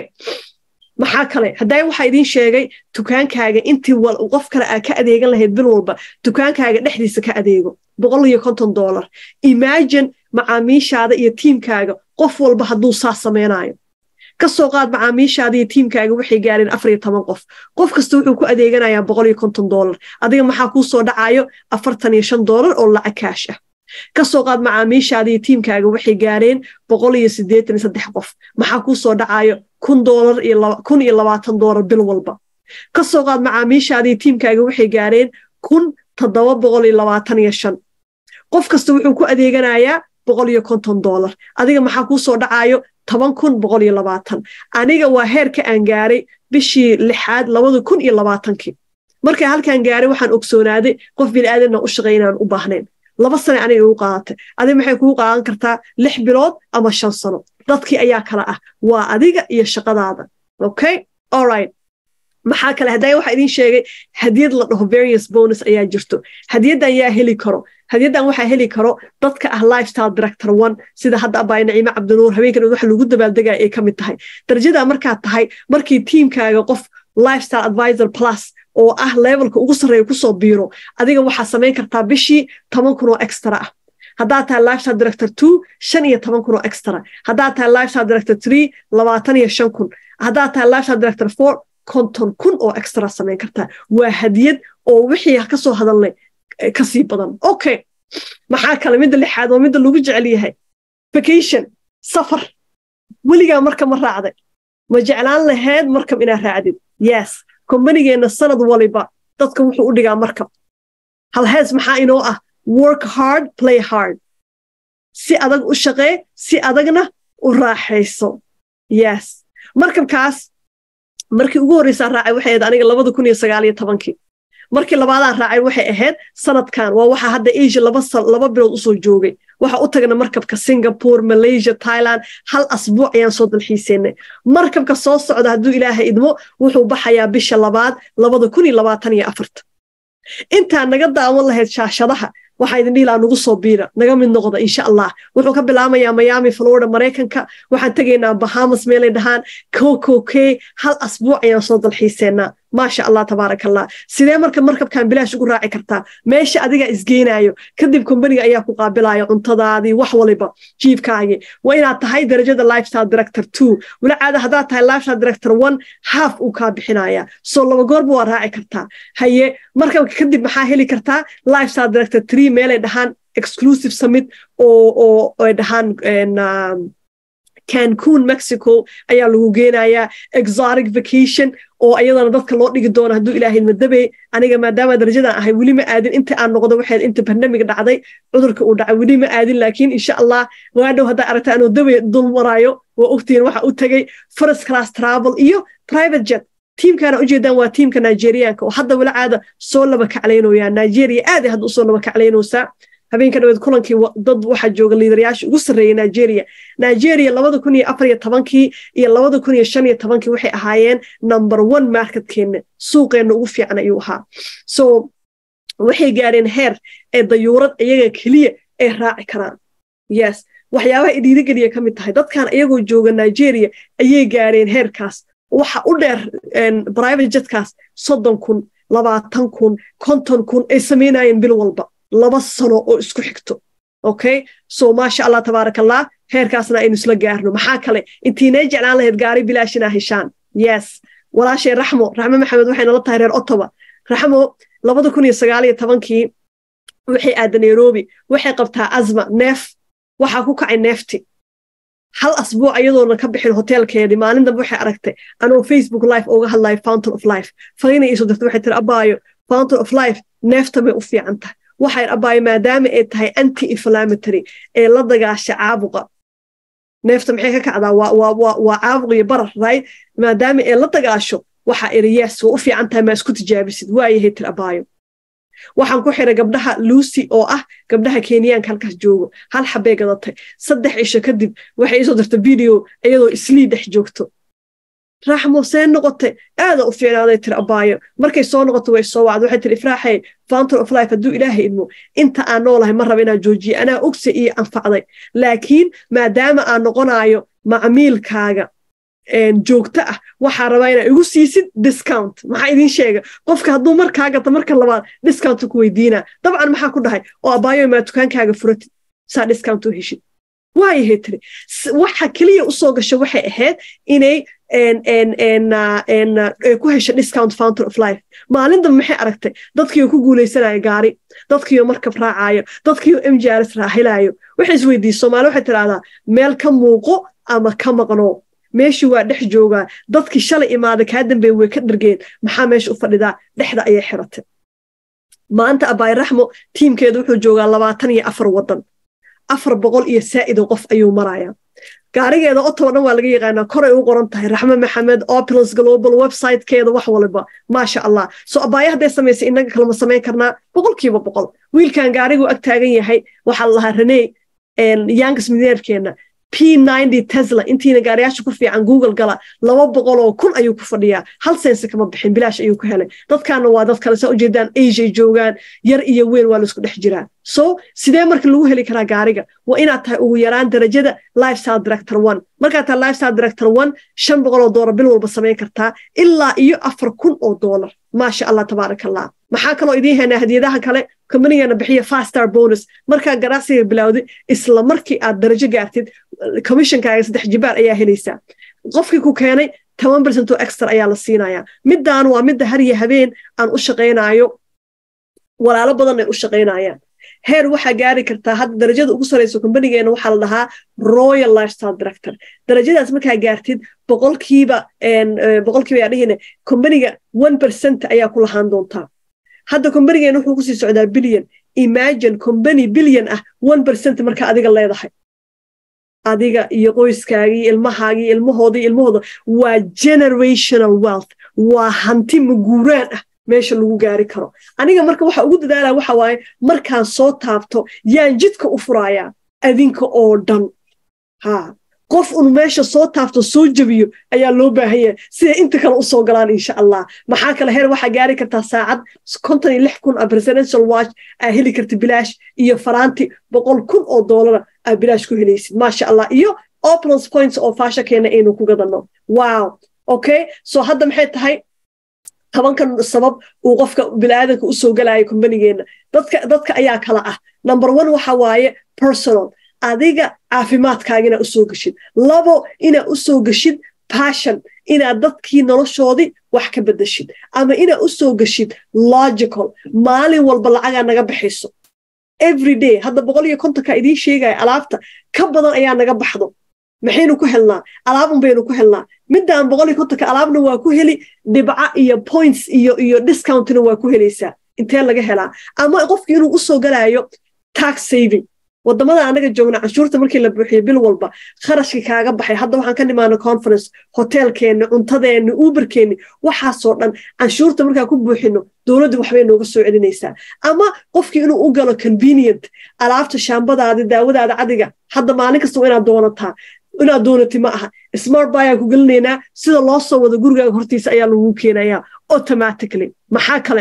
maxaa kale hadday waxaa idiin sheegay dukaankaaga intii qof kale aa ka adeegan lahayd bil walba dukaankaaga dhexdiisa ka adeego boqol iyo konton dollar imagine macaamiishaada iyo tiimkaaga qof walba hadduu saas samaynayo ka soo qaad macaamiishaada iyo tiimkaaga waxay gaareen afar iyo toban qof qof kasta wuxuu ku adeeganayaa boqol iyo konton dollar adiga maxaa kuu soo dhacayo afartan iyo shan dollar oo lacag kaash ah ka soo qaad macaamiishaada iyo tiimkaaga waxay gaareen boqol iyo siddeetan iyo saddex qof maxaa kuu soo dhacayo kun dollar iyo kun iyo labaatan dollar bil walba ka soo qaad macaamiishaada iyo tiimkaaga waxay gaareen kun toddoba boqol iyo labaatan iyo shan qof kasta wuxuu ku adeeganayaa boqol iyo konton dollar adiga maxaa kuu soo dhacayo toban kun boqol iyo labaatan aniga waa heerka aan gaaray bishii lixaad labada kun iyo labaatankii markaa halkaan gaaray waxaan ogsoonaaday qof bini'aadanna u shaqay inaan u baahnayn laba sane aniga igu qaadatay adiga maxay kugu qaadan kartaa lix bilood ama shan sano dadkii ayaa kala ah waa adiga iyo shaqadaada okay allright maxaa kale haddaa waxaa idiin sheegay hadiyad la dhaho various bonus ayaa jirto hadiyaddan yaa heli karo hadiyaddan waxaa heli karo dadka ah lifestyle director one sida hadda abaay naciime cabdinuur habeenkan waxa lagu dabaaldegaya ay ka mid tahay darajadaa markaad tahay markii tiimkaaga qof lifestyle advisor plus oo ah levelka ugu sarreeya kusoo biiro adiga waxaa samayn kartaa bishii toban kun oo extra ah haddaad tahay lifestyle director two shan iyo toban kun oo extra haddaad tahay lifestyle director three labaatan iyo shan kun haddaad tahay lifestyle director four konton kun oo extra samayn kartaa waa hadiyad oo wixii ka soo hadalnay kasii badan okay maxaa kale midda lixaad waa midda lagu jecel yahay vacation safar weligaa marka ma raacday ma jeclaan lahayd markab inaad raacdid yes kombanigeenna sanad waliba dadka wuxuu u dhigaa markab halhees maxaa inoo ah work hard play hard si adag u shaqee si adagna u raaxayso yes markabkaas markii ugu horreysaa raacay waxay ahayd aniga labada kun iyo sagaal iyo tobankii markii labaadaan raacay waxay ahayd sanadkan waa waxa hadda asia laba bilood usoo joogay waxa u tagna markabka singapore malaysia thailand hal asbuuc ayaan soo dalxiiseynay markabka soo socda hadduu ilaahay idmo wuxuu baxayaa bisha labaad labada kun iyo labaatan iyo afarta intaa naga daawan lahayd shaashadaha waxaa idin dhihi lahaa nagu soo biira naga mid noqda insha allah wuxuu ka bilaamayaa miami florida maraykanka waxaan tegaynaa bahamas meelay dhahaan kokokey hal asbuuc ayaan soo dalxiiseynaa maasha allah tabaaraka allah sidee marka markabkan bilaash ugu raaci kartaa meesha adigaa isgeynayo kadib kombaniga ayaa ku qaabilaya cuntadaadii wax waliba jiifkaagii waa inaad tahay darajada lifestyle director two weli caada haddaad tahay lifestyle director one half uu kaa bixinaya soo laba goorba waa raaci kartaa haye markabka kadib maxaa heli kartaa lifestyle director three meelay dhahaan exclusive summit oo oo ay dhahaan cancun mexico ayaa lagu geenayaa exotic vacation oo ayadana dadka loo dhigi doono hadduu ilaahay madabe aniga maadaama darajadan ahay weli ma aadin inta aan noqdo waxayd inta barnamig dhacday cudurka uu dhacay weli ma aadin laakiin insha allah waadhow haddaa aragta anoo dabe dul maraayo waa ogtiin waxa u tagay first class travel iyo private jet tiimkaana ujeedaan waa tiimka nigerianka oo hadda wala caada soo laba kaclaynooyaa nigeria aad hadda usoo laba kaclaynaysaa habeenka dhaweed kulankii dad waxaa jooga liidarayaasha ugu sarreeyay nigeria nigeria labada kun iyo afar iyo tobankii iyo labada kun iyo shan iyo tobankii waxay ahaayeen number one marketkeenna suuqeenna ugu fiican ayuu ahaa so waxay gaareen heer ee dayuurad iyaga keliya ay raaci karaan yes waxyaabaha idhiirigeliya ka mid tahay dadkan iyagoo jooga nigeria ayay gaareen heerkaas waxa u dheer private jetkaas soddon kun labaatan kun konton kun ay samaynayeen bil walba laba sano oo isku xigto okay so maasha allah tabaarak allah heerkaasna aynu isla gaarno maxaa kale intiinay jeclaan lahayd gaari bilaash inaa heshaan yes walaashay raxmo raxmo maxamed waxay nala tahay reer ottawa raxmo labada kun iyo sagaal iyo tobankii waxay aada nairobi waxay qabtaa azma neef waxaa ku kacay neefti hal asbuuc iyadoona ka bixin hoteelkeedii maalin dambe waxay aragtay anoo facebook life uga hadlayo fountain of life fariina iisoo dirtay waxay tiri abaayo fountain of life neefta bay u fiican tahay waxay abaayo maadaama ay tahay anti inflammatory ee la dagaasha caabuqa neefta maxay ka kacdaa waa caabuq iyo barar right maadaama ay la dagaasho waxa iri yes waa u fiican tahay maa isku tijaabisid waayahay tir abaayo waxaan ku xiray gabdhaha lucy oo ah gabdhaha kenyaanka halkaas joogo hal xabbay gadatay saddex cisho kadib waxay isoo dirta video iyadoo islii dhex joogto raxmo see noqote aada u fiicnaaday tir abaayo markay soo noqoto way soo wacda waxay tiri ifraaxay fountain of life hadduu ilaahay idmo inta aan noolahay ma raba inaan joojiye anaa ogse iyo anfacday laakiin maadaama aan noqonaayo macmiilkaaga joogto ah waxaa rabaa inaa igu siisid discount maxaa idiin sheega qofka hadduu markaa gata marka labaad discount ku weydiinaa dabcan maxaa ku dhahay oo abaayo maa dukaankaaga furatid saa discount u heshid waayahay tiri waxa keliya usoo gasha waxay ahayd inay ku hesha discount fountain of life maalin dambe maxay aragtay dadkiioo ku guulaysanaya gaari dadkiioo markab raacayo dadkiioo mjrs raaxilayo waxay isweydiiyey soomaali waxay tidhahdaa meel ka muuqo ama ka maqno meeshii waa dhex joogaa dadkii shalay imaada kaa dambeey way ka dhargeen maxaa meesha u fadhidaa dhexda ayay xiratay maanta abaay raxmo tiimkeedu wuxuu joogaa labaatan iyo afar waddan afar boqol iyo saa'ido qof ayuu marayaa gaarigeeda otowa dhan waa laga yaqaanaa koray u qoran tahay raxmo maxamed opulence global websitekeeda wax waliba maasha allah so abaayo hadday samaysay innaga kalema samayn karnaa boqolkiiba boqol wiilkan gaariguu ag taagan yahay waxaa la lahaa reney yangas mineerkeena p tesla intiina gaariyaasha ku fiican google gala laba boqol oo kun ayuu ku fadhiyaa hal sense kama bixin bilaash ayuu ku helay dadkaana waa dad kale saa ujeedaan asia joogaan yar iyo weyn waa laisku dhex jiraa so sidee marka lagu heli karaa gaariga waa inaad tahay ugu yaraan darajada lifestyle director one markaad tahay lifestyle director one shan boqol oo doolar bil walba samayn kartaa ilaa iyo afar kun oo doolar maasha allah tabaaraka allah maxaa kaloo idiin haynaa hadiyadaha kale kombanigana bixiya fastar bonus markaa ganacsiga bilowday isla markii aad darajo gaartid commissionkaaga saddex jibaar ayaa helaysaa qofkii ku keenay toban percent oo extra ayaa la siinayaa middaan waa midda har iyo habeen aan u shaqaynaayo walaalo badan ay u shaqaynayaan heer waxaa gaari kartaa hadda darajada ugu sarayso kombanigeena waxaa la dhahaa royal lifestyle director darajadaas markaa gaartid boqolkiiba boqolkiiba yaa dhihine kombaniga one percent ayaa ku lahaan doontaa hadda kombanigeena wuxuu kusii socdaa billion imagine kombani billion ah one percent marka adiga leedahay adiga iyo qoyskaagii ilmahaagii ilmahoodii ilmahooda waa generational wealth waa hanti maguuraan ah meesha lagu gaari karo aniga marka waxa ugu dadaalaa waxa waaye markaan soo taabto yaan jidka u furayaa adinka oo dhan ha qof un meesha soo taabto soo jebiyo ayaa loo baahan yahay siday inta kale usoo galaan insha allah maxaa kale heer waxaa gaari kartaa saacad konton iyo lix kun a presidential watch aa heli karta bilaash iyo faraanti boqol kun oo doolara aa bilaash ku helaysid maasha allah iyo opulence points oo faasha keena aynu ku gadanno wow okay so hadda maxay tahay tobankan sabab uu qofka biniaadanka usoo galayo kombanigeenna dadka dadka ayaa kala ah number one waxa waaye personal adiga caafimaadkaaga inaad usoo geshid labo inaad usoo geshid passion inaad dadkii noloshoodii wax ka bedeshid ama inaad usoo geshid logical maalin walba lacagaa naga baxayso every day hadda boqol iyo kontonka idiin sheegaya alaabta ka badan ayaa naga baxdo maxaynu ku helnaa alaabun baynu ku helnaa midaan boqol iyo kontonka alaabna waa ku heli dhibca iyo points iyo iyo discountna waa ku helaysaa intee laga helaa ama qofkii inuu usoo galaayo tax saving wadamada anaga joogna canshuurta markii la buuxiyo bil walba kharashkii kaaga baxay hadda waxaan ka nimaana conference hoteelkeenni cuntadeenni uberkeenni waxaasoo dhan canshuurta markaa ku buuxino dowladdu waxbay nooga soo celinaysaa ama qofkii inuu u galo convenient alaabta shaambadaada daawadaada cadiga hadda maalin kasta waa inaad doonataa inaad doonati ma aha smart bayaan ku gelinaynaa sida loo soo wado gurigaaga hortiisa ayaa lagu keenayaa automatically maxaa kale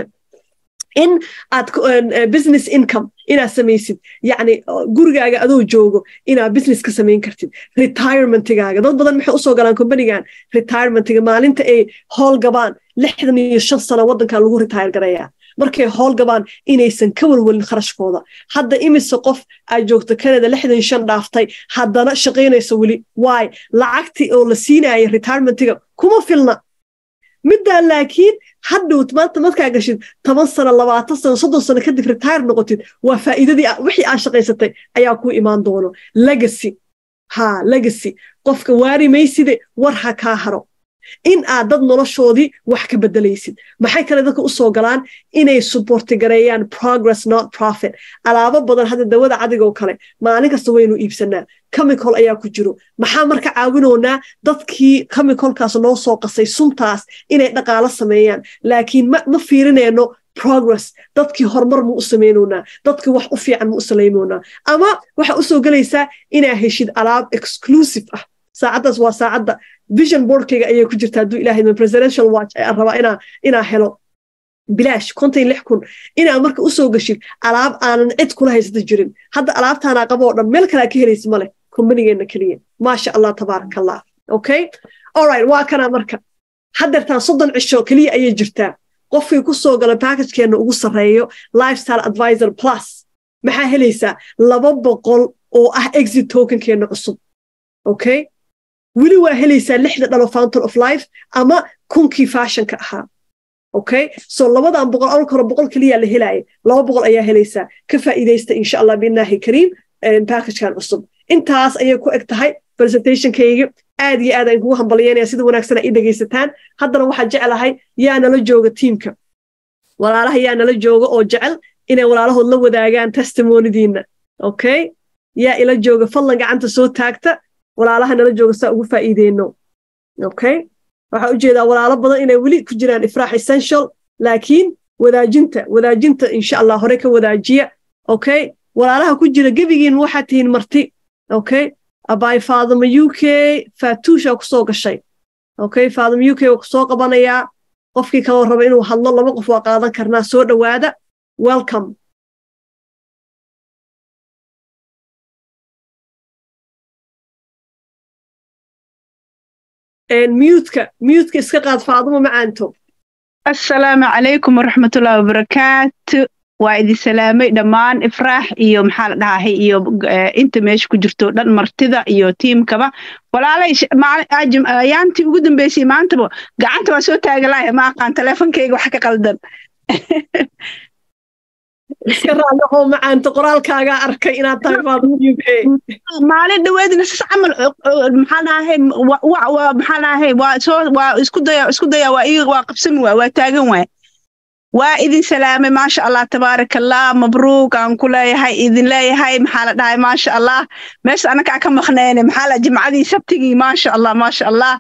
in aad business income inaad samaysid yacni gurigaaga adoo joogo inaad business ka samayn kartid retirementigaaga dad badan maxay usoo galaan companigan retirementiga maalinta ay howl gabaan lixdan iyo shan sano waddanka lagu retire garayaa markay howl gabaan inaysan ka walwalin kharashkooda hadda imise qof aad joogto canada lixdan shan dhaaftay haddana shaqaynaysa weli waay lacagtii oo la siinaya retirementiga kuma filna middaa laakiin hadhowt maanta markaa gashid toban sano labaatan sano soddon sano kadib retire noqotid waa faa'iidadii wixii aad shaqaysatay ayaa ku imaan doono legacy ha legacy qofka waari mayside war ha kaa haro in aad dad noloshoodii wax ka bedelaysid maxay kale dadka usoo galaan inay suborti gareeyaan progress not profit alaabo badan hadda dawada cadigoo kale maalin kasta waynu iibsanaa chemical ayaa ku jiro maxaa marka caawinoonaa dadkii chemicalkaas noo soo qasay suntaas inay dhaqaalo sameeyaan laakiin ma fiirinayno progress dadkii horumar mu u samaynoonaa dadkii wax u fiican mu u salaymoonaa ama waxaa usoo gelaysaa inaa heshid alaab exclusive ah saacaddaas waa saacadda vision boardkayga ayay ku jirta hadduu ilahay presidential watch ayaan rabaa inaa inaa helo bilaash konton lix kun inaa marka usoo gashid alaab aanan cid kula haysata jirin hadda alaabtaanaa qabo oo dhan meel kalea ka helaysa male kombanigeenna keliya maasha allah tabaaraka allah okay alright waa kanaa marka haddeertaan soddon cisho keliya ayay jirtaa qofkii ku soo gala backagekeenna ugu sarreeyo lifestyle advisor plus maxaa helaysaa laba boqol oo ah exit tokenkeenna cusub okay weli waa helaysaa lixda dhalo fountain of life ama kunkii fashionka ahaa okay so labadan boqol awalka hore boqol keliya la helaaya laba boqol ayaa helaysaa ka faa'iidaysta insha allah biillahi kariim packagekan cusub intaas ayay ku eg tahay presentationkayga aad iyo aad aan kugu hambalyeynaya sida wanaagsan aa ii dhegaysataan haddana waxaa jeclahay yaa nala jooga tiimka walaalaha yaa nala jooga oo jecel inay walaalahood la wadaagaan testimonidiinna okay yaa ila jooga fadlan gacanta soo taagta walaalaha nala jooga saa ugu faa'iideyno okay waxaa u jeedaa walaalo badan inay weli ku jiraan ifraax essential laakiin wadaajinta wadaajinta insha allah hore ka wadaajiya okay walaalaha ku jira gebigiin waxaad tihiin marti okay abaay faadama u k faatuusha kusoo gashay okay faadama u k waa kusoo qabanayaa qofkii kaloo raba inuu hadlo laba qof waa qaadan karnaa soo dhowaada welcome miyuudka miyuudka iska qaad faaduma macaanto assalaamu calaykum waraxmatullahi wabarakaatu waa idin salaamay dhammaan ifraax iyo maxaa la dhahay iyo inta meesha ku jirto dhan martida iyo tiimkaba walaalay ayaantii ugu dambeysay maantaba gacanta waa soo taagalaaya ma aqaan teleefonkayga wax ka qaldan iska raadahoo macaanto qoraalkaagaa arkay inaad tahay faaduma u k maalin dhaweedna sas camal maxaa dhahay maxaa dhahay waa soo waa isku daya isku daya waa iga waa qabsan waay waa taagan waay waa idin salaamay maasha allah tabaaraka allah mabruuk aan ku leeyahay idin leeyahay maxaa la dhahay maasha allah meesha anakaa ka maqnayne maxaa la jimcadii sabtigii maasha allah maasha allah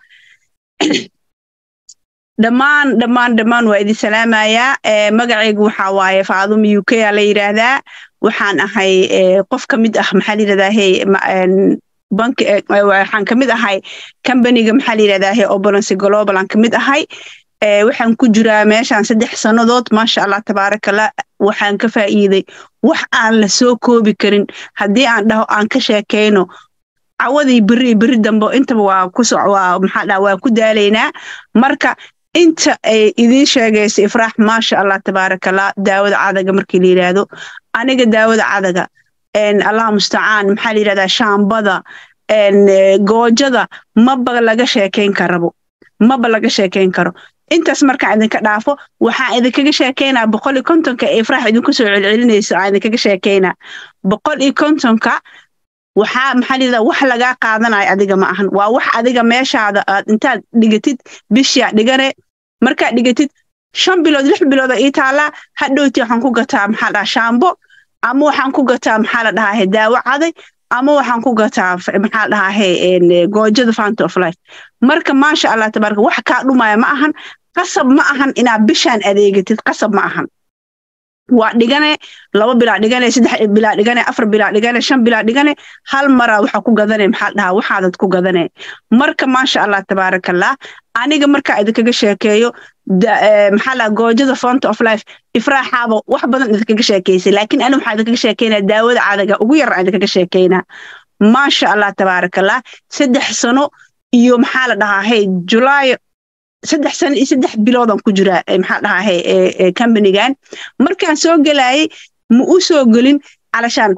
dhammaan dhammaan dhammaan waa idin salaamayaa magacaygu waxaa waaye faaduma u k aa la yidhaahdaa waxaan ahay qof ka mid ah maxaa la yidhahdaa hey bank waxaan ka mid ahay companiga maxaa la yidhahdaa hey obalance global aan ka mid ahay waxaan ku jiraa meeshaan saddex sannadood maasha allah tabaarakallah waxaan ka faa'iiday wax aan la soo koobi karin haddii aan dhaho aan ka sheekayno cawadii beri beri dambe intaba waa ku waa maxaa dhaha waa ku daalaynaa marka inta ay idiin sheegaysa ifraax maasha allah tabaarakallah daawada cadaga markii la yidhaahdo aniga daawada cadaga allah mustacaan maxaa la yidhahdaa shaambada goojada maba laga sheekayn karabo maba laga sheekayn karo intaas markaan idinka dhaafo waxaan idinkaga sheekaynaa boqol iyo kontonka ee ifraax idinku soo celcelinayso aan idinkaga sheekaynaa boqol iyo kontonka waxaa maxaa layidhahda wax lagaa qaadanayo adiga ma ahan waa wax adiga meeshaada aad intaad dhigatid bishaa dhigane markaad dhigatid shan bilood lix bilooda ii taallaa hadhowti waxaan ku gataa maxaa dhaha shaambo ama waxaan ku gataa maxaa la dhahaa daawo caday ama waxaan ku gataa maxaa dhahaa goojada fanta of life marka maasha allah tabaaraka wax kaa dhumaya ma ahan qasab ma ahan inaad bishaan adeegatid qasab ma ahan waa dhigane laba bilaa dhigane saddex bilaa dhigane afar bilaa dhigane shan bilaa dhigane hal maraa waxa ku gadane maxaa dhahaa waxaadad ku gadane marka maasha allah tabaarakallah aniga markaa idinkaga sheekeeyo maxaa laha goojada font of life ifraaxaaba wax badan idinkaga sheekeysay laakiin ani waxaa idinkaga sheekeynaa daawada cadaga ugu yar idinkaga sheekeynaa maasha allah tabaarakallah saddex sano iyo maxaa la dhahaa hey julaayo saddex sano iyo saddex biloodan ku jiraa maxaa dhahaa hey companigan markaan soo gelayay ma u soo gelin calashaan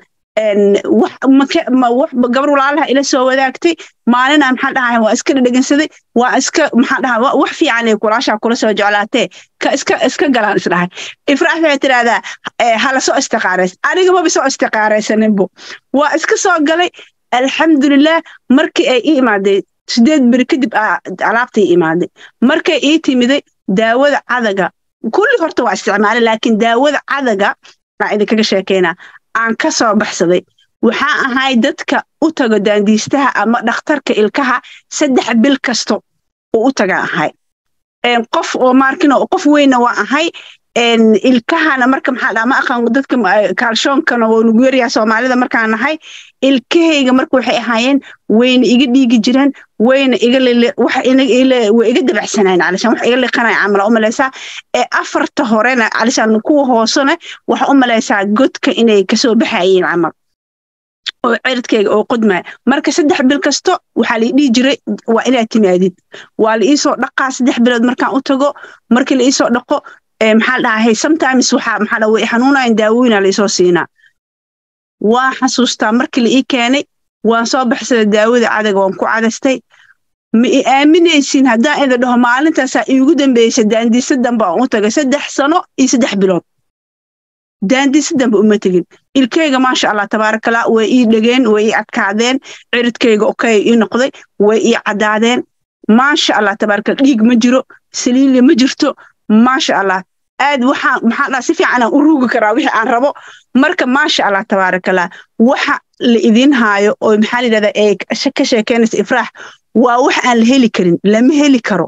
gabar walaalaha ila soo wadaagtay maalinaa maxaa dhahaa waa iska dhedhegansaday waa iska maxaa dhahaa wax fiican ay kulaashaa kula soo jeclaatee ka iska iska galaan isdhahay ifraax waxay tidhahdaa hala soo istiqaarays aniga maba soo istiqaaraysaninbo waa iska soo galay alxamdulilah markii ay ii imaaday sideed beri kadib alaabtay imaaday markay ii timiday daawada cadaga kulli horta waa isticmaalay laakiin daawada cadaga aan idinkaga sheekeynaa aan ka soo baxsaday waxaa ahay dadka u tago daandiistaha ama dhakhtarka ilkaha saddex bil kasto oo u taga ahay qof oo maarkino qof weyna waa ahay ilkahana marka maxaa dhaa ma aqaan dadka kaalshoonkana waa nugu yaryaha soomaalida markaan nahay ilkahayga marka waxay ahaayeen wayna iga dhiigi jireen wayna iga way iga dabacsanayn calishaan wax iga liqanaya camala u malaysaa ee afarta horena calishaan kuwa hoosena waxa u malaysaa godka inay kasoo baxayeen camal oo ciridkayga oo qodmaya marka saddex bil kasto waxaa lai dhihi jiray waa inaad timaadid waa la iisoo dhaqaa saddex bilood markaan u tago markii la iisoo dhaqo maxaa dhahay sometimes waxaa maxaa dhaa way xanuunayan daawooyina laisoo siinaa waa xasuustaa markii la ii keenay waan soo baxsaday daawada cadaga waan ku cadaystay ma i aaminaysin haddaan ida dhaho maalintaasaa iigu dambeysay daandiisa dambe aan u tagay saddex sano iyo saddex bilood daandiisa dambe uma tegin ilkayga maasha allah tabaarakallah way ii dhegeen way ii adkaadeen ciridkayga okay ii noqday way ii caddaadeen maasha allah tabaarakallah dhiig ma jiro saliille ma jirto maasha allah aad waxaan maxaa dhaa si fiican aan u ruugi karaa wixii aan rabo marka maasha allah tabaarakallah waxa la idiin haayo oo maxaa la yidhahdaa ee ka sheekeynaysa ifraax waa wax aan la heli karin lama heli karo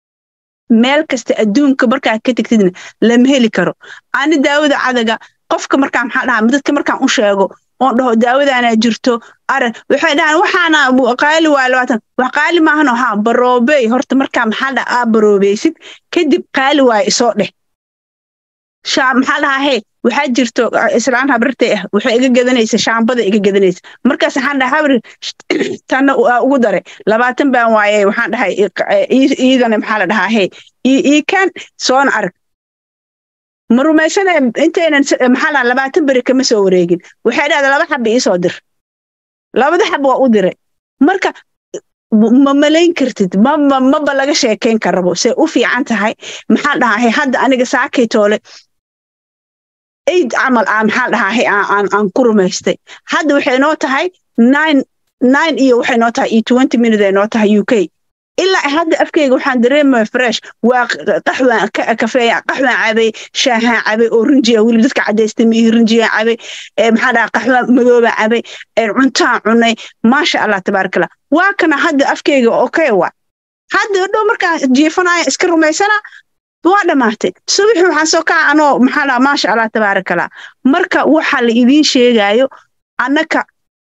meel kasta adduunka markaa ka tegtidna lama heli karo ani daawada cadaga qofka markaa maxaa dhahaa dadka markaan u sheego oon dhaho daawadaanaa jirto aran waxay dhahaan waxaana qaali waa labaatan wax qaali maahano haa baroobey horta markaa maxaa dhaa aa baroobeysid kadib qaali waayo isoo dheh shaa maxaa dhahaa hee waxaa jirto islaan habrirtay ah waxay iga gadanaysa shaambada iga gadanaysa markaas waxaan dhahay habri tanna ugu daray labaatan baan waaye waxaan dhahay iidana maxaa la dhahaa hee iikaan soona arag ma rumaysana intaynan maxaa dhaha labaatan beri kama soo wareegin waxay dhahda laba xaba iisoo dir labada xab waa u diray marka ma malayn kartid maba laga sheekayn karabo say u fiican tahay maxaa dhahaa hadda aniga saakay toole aid camal aan maxaa dhahaa aan ku rumaystay hadda waxay noo tahay nine nine iyo waxay noo tahay iyo twenty minute ay noo tahay u k ilaa hadda afkeyga waxaan dareemaya fresh waa qaxwaan kafeeya qaxwaan cabay shaahaan cabay oo rinjiya weli dadka cadaystay miihi rinjiyaan cabay maxaa dhaha qaxwaan madoobaan cabay cuntaan cunay maasha allah tabaarakallah waa kana hadda afkeyga okay waa hadda dhow markaan jiifanaya iska rumaysana waa dhammaatay subaxii waxaan soo kaca anoo maxaa dhaha maasha allah tabaarakallah marka waxa la idiin sheegaayo annaka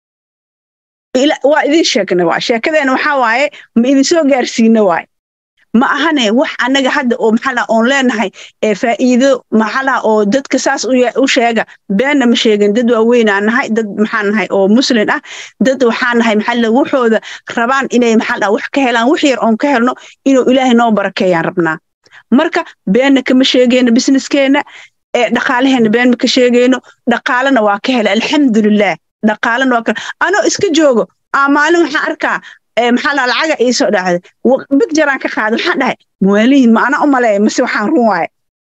waa idin sheegna waay sheekadeena waxaa waaye ma idinsoo gaarsiina waay ma ahane wax annaga hadda oo maxaa oon leenahay ee faa'iido maxaa oo dadka saas u sheega beenna ma sheegin dad waaweynaa nahay dad maxaa nahay oo muslin ah dad waxaa nahay maxaa waxooda rabaan inay maxaa wax ka helaan wax yar oon ka helno inuu ilaahay noo barakeeyaan rabnaa marka beenna kama sheegayno businesskeenna ee dhaqaalaheena been ma ka sheegayno dhaqaalana waa ka hela alxamdulilah dhaqaalana waa ka anoo iska joogo aa maalin waxaan arkaa maxaa laa lacaga iisoo dhacday bigjaraan ka qaada waxaan dhahay muwaalihin ma ana u maleeya mase waxaan run waaye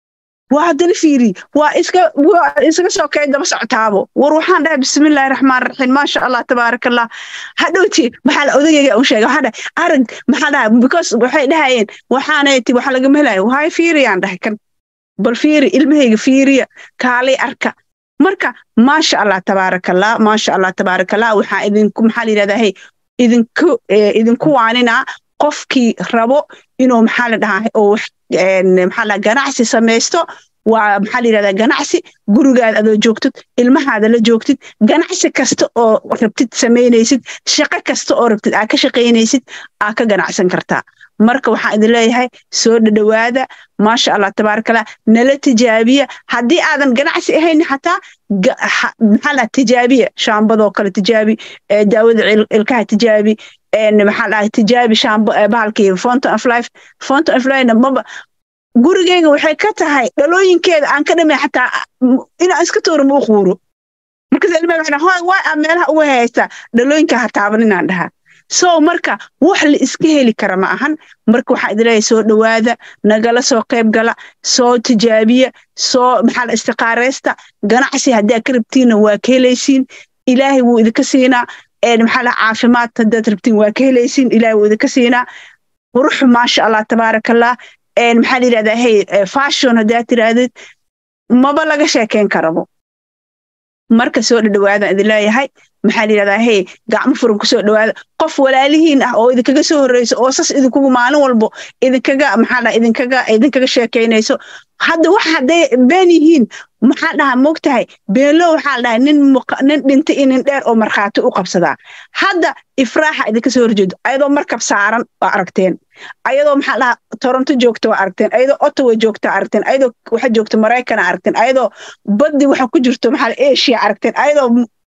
waa haddana fiiri waa iska waa isaga soo kay daba socotaabo war waxaan dhahay bismillaahi raxmaan raxiim maasha allah tabaaraka allah hadhowti maxaa la odagayga u sheegay waxaan dhahay arag maxaa dhahay because waxay dhahayeen waxaanay ti waxa lagama helayo wahay fiiriyaan dhahay kan bal fiiri ilmahayga fiiriya kaalay arka marka maasha allah tabaaraka allah maasha allah tabaaraka allah waxaa idinku maxaa la yidhahdaa hey idinku idinku waaninaa qofkii rabo inuu maxaa la dhahaa oo maxaa la ganacsi samaysto waa maxaa la yidhahdaa ganacsi gurigaada adoo joogtid ilmahaada la joogtid ganacsi kasta oo rabtid samaynaysid shaqo kasta oo rabtid aa ka shaqaynaysid aa ka ganacsan kartaa marka waxaan idin leeyahay soo dhadhowaada maasha allah tabaarakallah nala tijaabiya haddii aadan ganacsi ahayn xataa maxaa la tijaabiya shaambadoo kale tijaabi daawada ilkaha tijaabi maxaa dhahay tijaabi shaambo bahalkii fountain of life fountain of life maba gurigeyga waxay ka tahay dhalooyinkeeda aan ka dhamay xataa inaan iska tooro ma u quuro markaas ilmaha waxay dhahay waa aa meelaha uga haystaa dhalooyinka ha taaban inaan dhahaa so marka wax la iska heli kara ma ahan marka waxaa idin leeyahay soo dhowaada nagala soo qayb gala soo tijaabiya soo maxaa la istiqaaraysta ganacsi haddaa ka rabtiinna waa ka helaysiin ilaahay wuu idinka siinaa maxaa la caafimaad haddaad rabtiin waa ka helaysiin ilaahay wuu idinka siinaa quruxu maasha allah tabaaraka allah maxaa la yidhahdaa hey fashion haddaad tirahdid maba laga sheekeyn karabo marka soo dhadhowaadaan idin leeyahay maxaa la yidhahdaa hey gacmo furan kusoo dhowaada qof walaalihiin ah oo idinkaga soo horreyso oo sas idinkugu maalin walbo idinkaga maxaa la idinkaga idinkaga sheekaynayso hadda wax hadday been yihiin maxaa dhahaa moogtahay beelo waxaa dhahay nin nin dhinta iyo nin dheer oo markhaati u qabsadaa hadda ifraaxa idinka soo horjeedo ayadoo markab saaran waa aragteen ayadoo maxaa dhahaa toronto joogta waa aragteen ayadoo ottawa joogta aragteen ayadoo waxa joogta maraykana aragteen ayadoo baddi waxa ku jirto maxaa asia aragteen ayadoo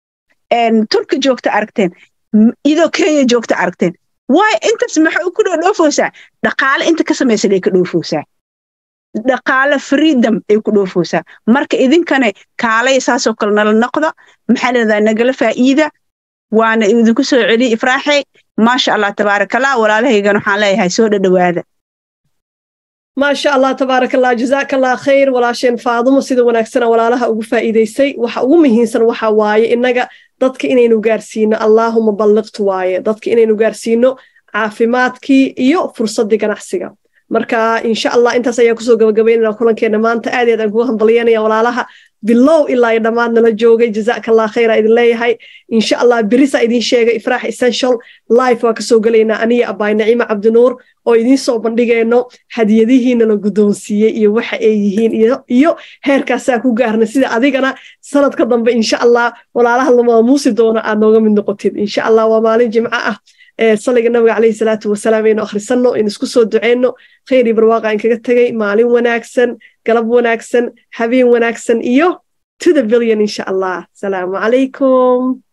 turki joogta aragteen iyadoo kenya joogta aragteen waayo intaas maxay ku dhoofoosaa dhaqaale inta ka samaysan ay ka dhoofoosaa dhaqaale freedom ay ku dhoofoosaa marka idinkane kaalay saasoo kale nala noqda maxaa leedahay nagala faa'iida waana idinku soo celiya ifraaxey maasha allah tabaaraka allah walaalahaygan waxaan leeyahay soo dhadhowaada maasha allah tabaaraka allah jazaaka allah khayr walaasheen faadumo sida wanaagsana walaalaha ugu faa'iidaysay waxa ugu muhiimsan waxa waaye innaga dadka inaynu gaarsiino allaahuma balliqtu waaye dadka inaynu gaarsiino caafimaadkii iyo fursaddii ganacsiga marka insha allah intaas ayaa kusoo gabagabaynana kulankeena maanta aad aad aan kugu hambalyanaya walaalaha bilow ilaa iyo dhammaad nala joogay jazaaka allah khayra idin leeyahay insha allah berisa idin sheegay ifraax essential life waa kasoo gelaynaa aniya abaay naciima cabdinuur oo idiin soo bandhigayno hadiyadihiina la guddoonsiiyey iyo waxa ay yihiin iyo heerkaasaa ku gaarna sida adigana sanadka dambe insha allah walaalaha lamaamuusi doona aad nooga mid noqotid insha allah waa maalin jimco ah saliga nabiga calayhi salaatu wasalaam aynu akhrisanno aynu isku soo duceyno khayr iyo barwaaqa aan kaga tegay maalin wanaagsan galab wanaagsan habeen wanaagsan iyo to the billion insha allah asalaamu calaykum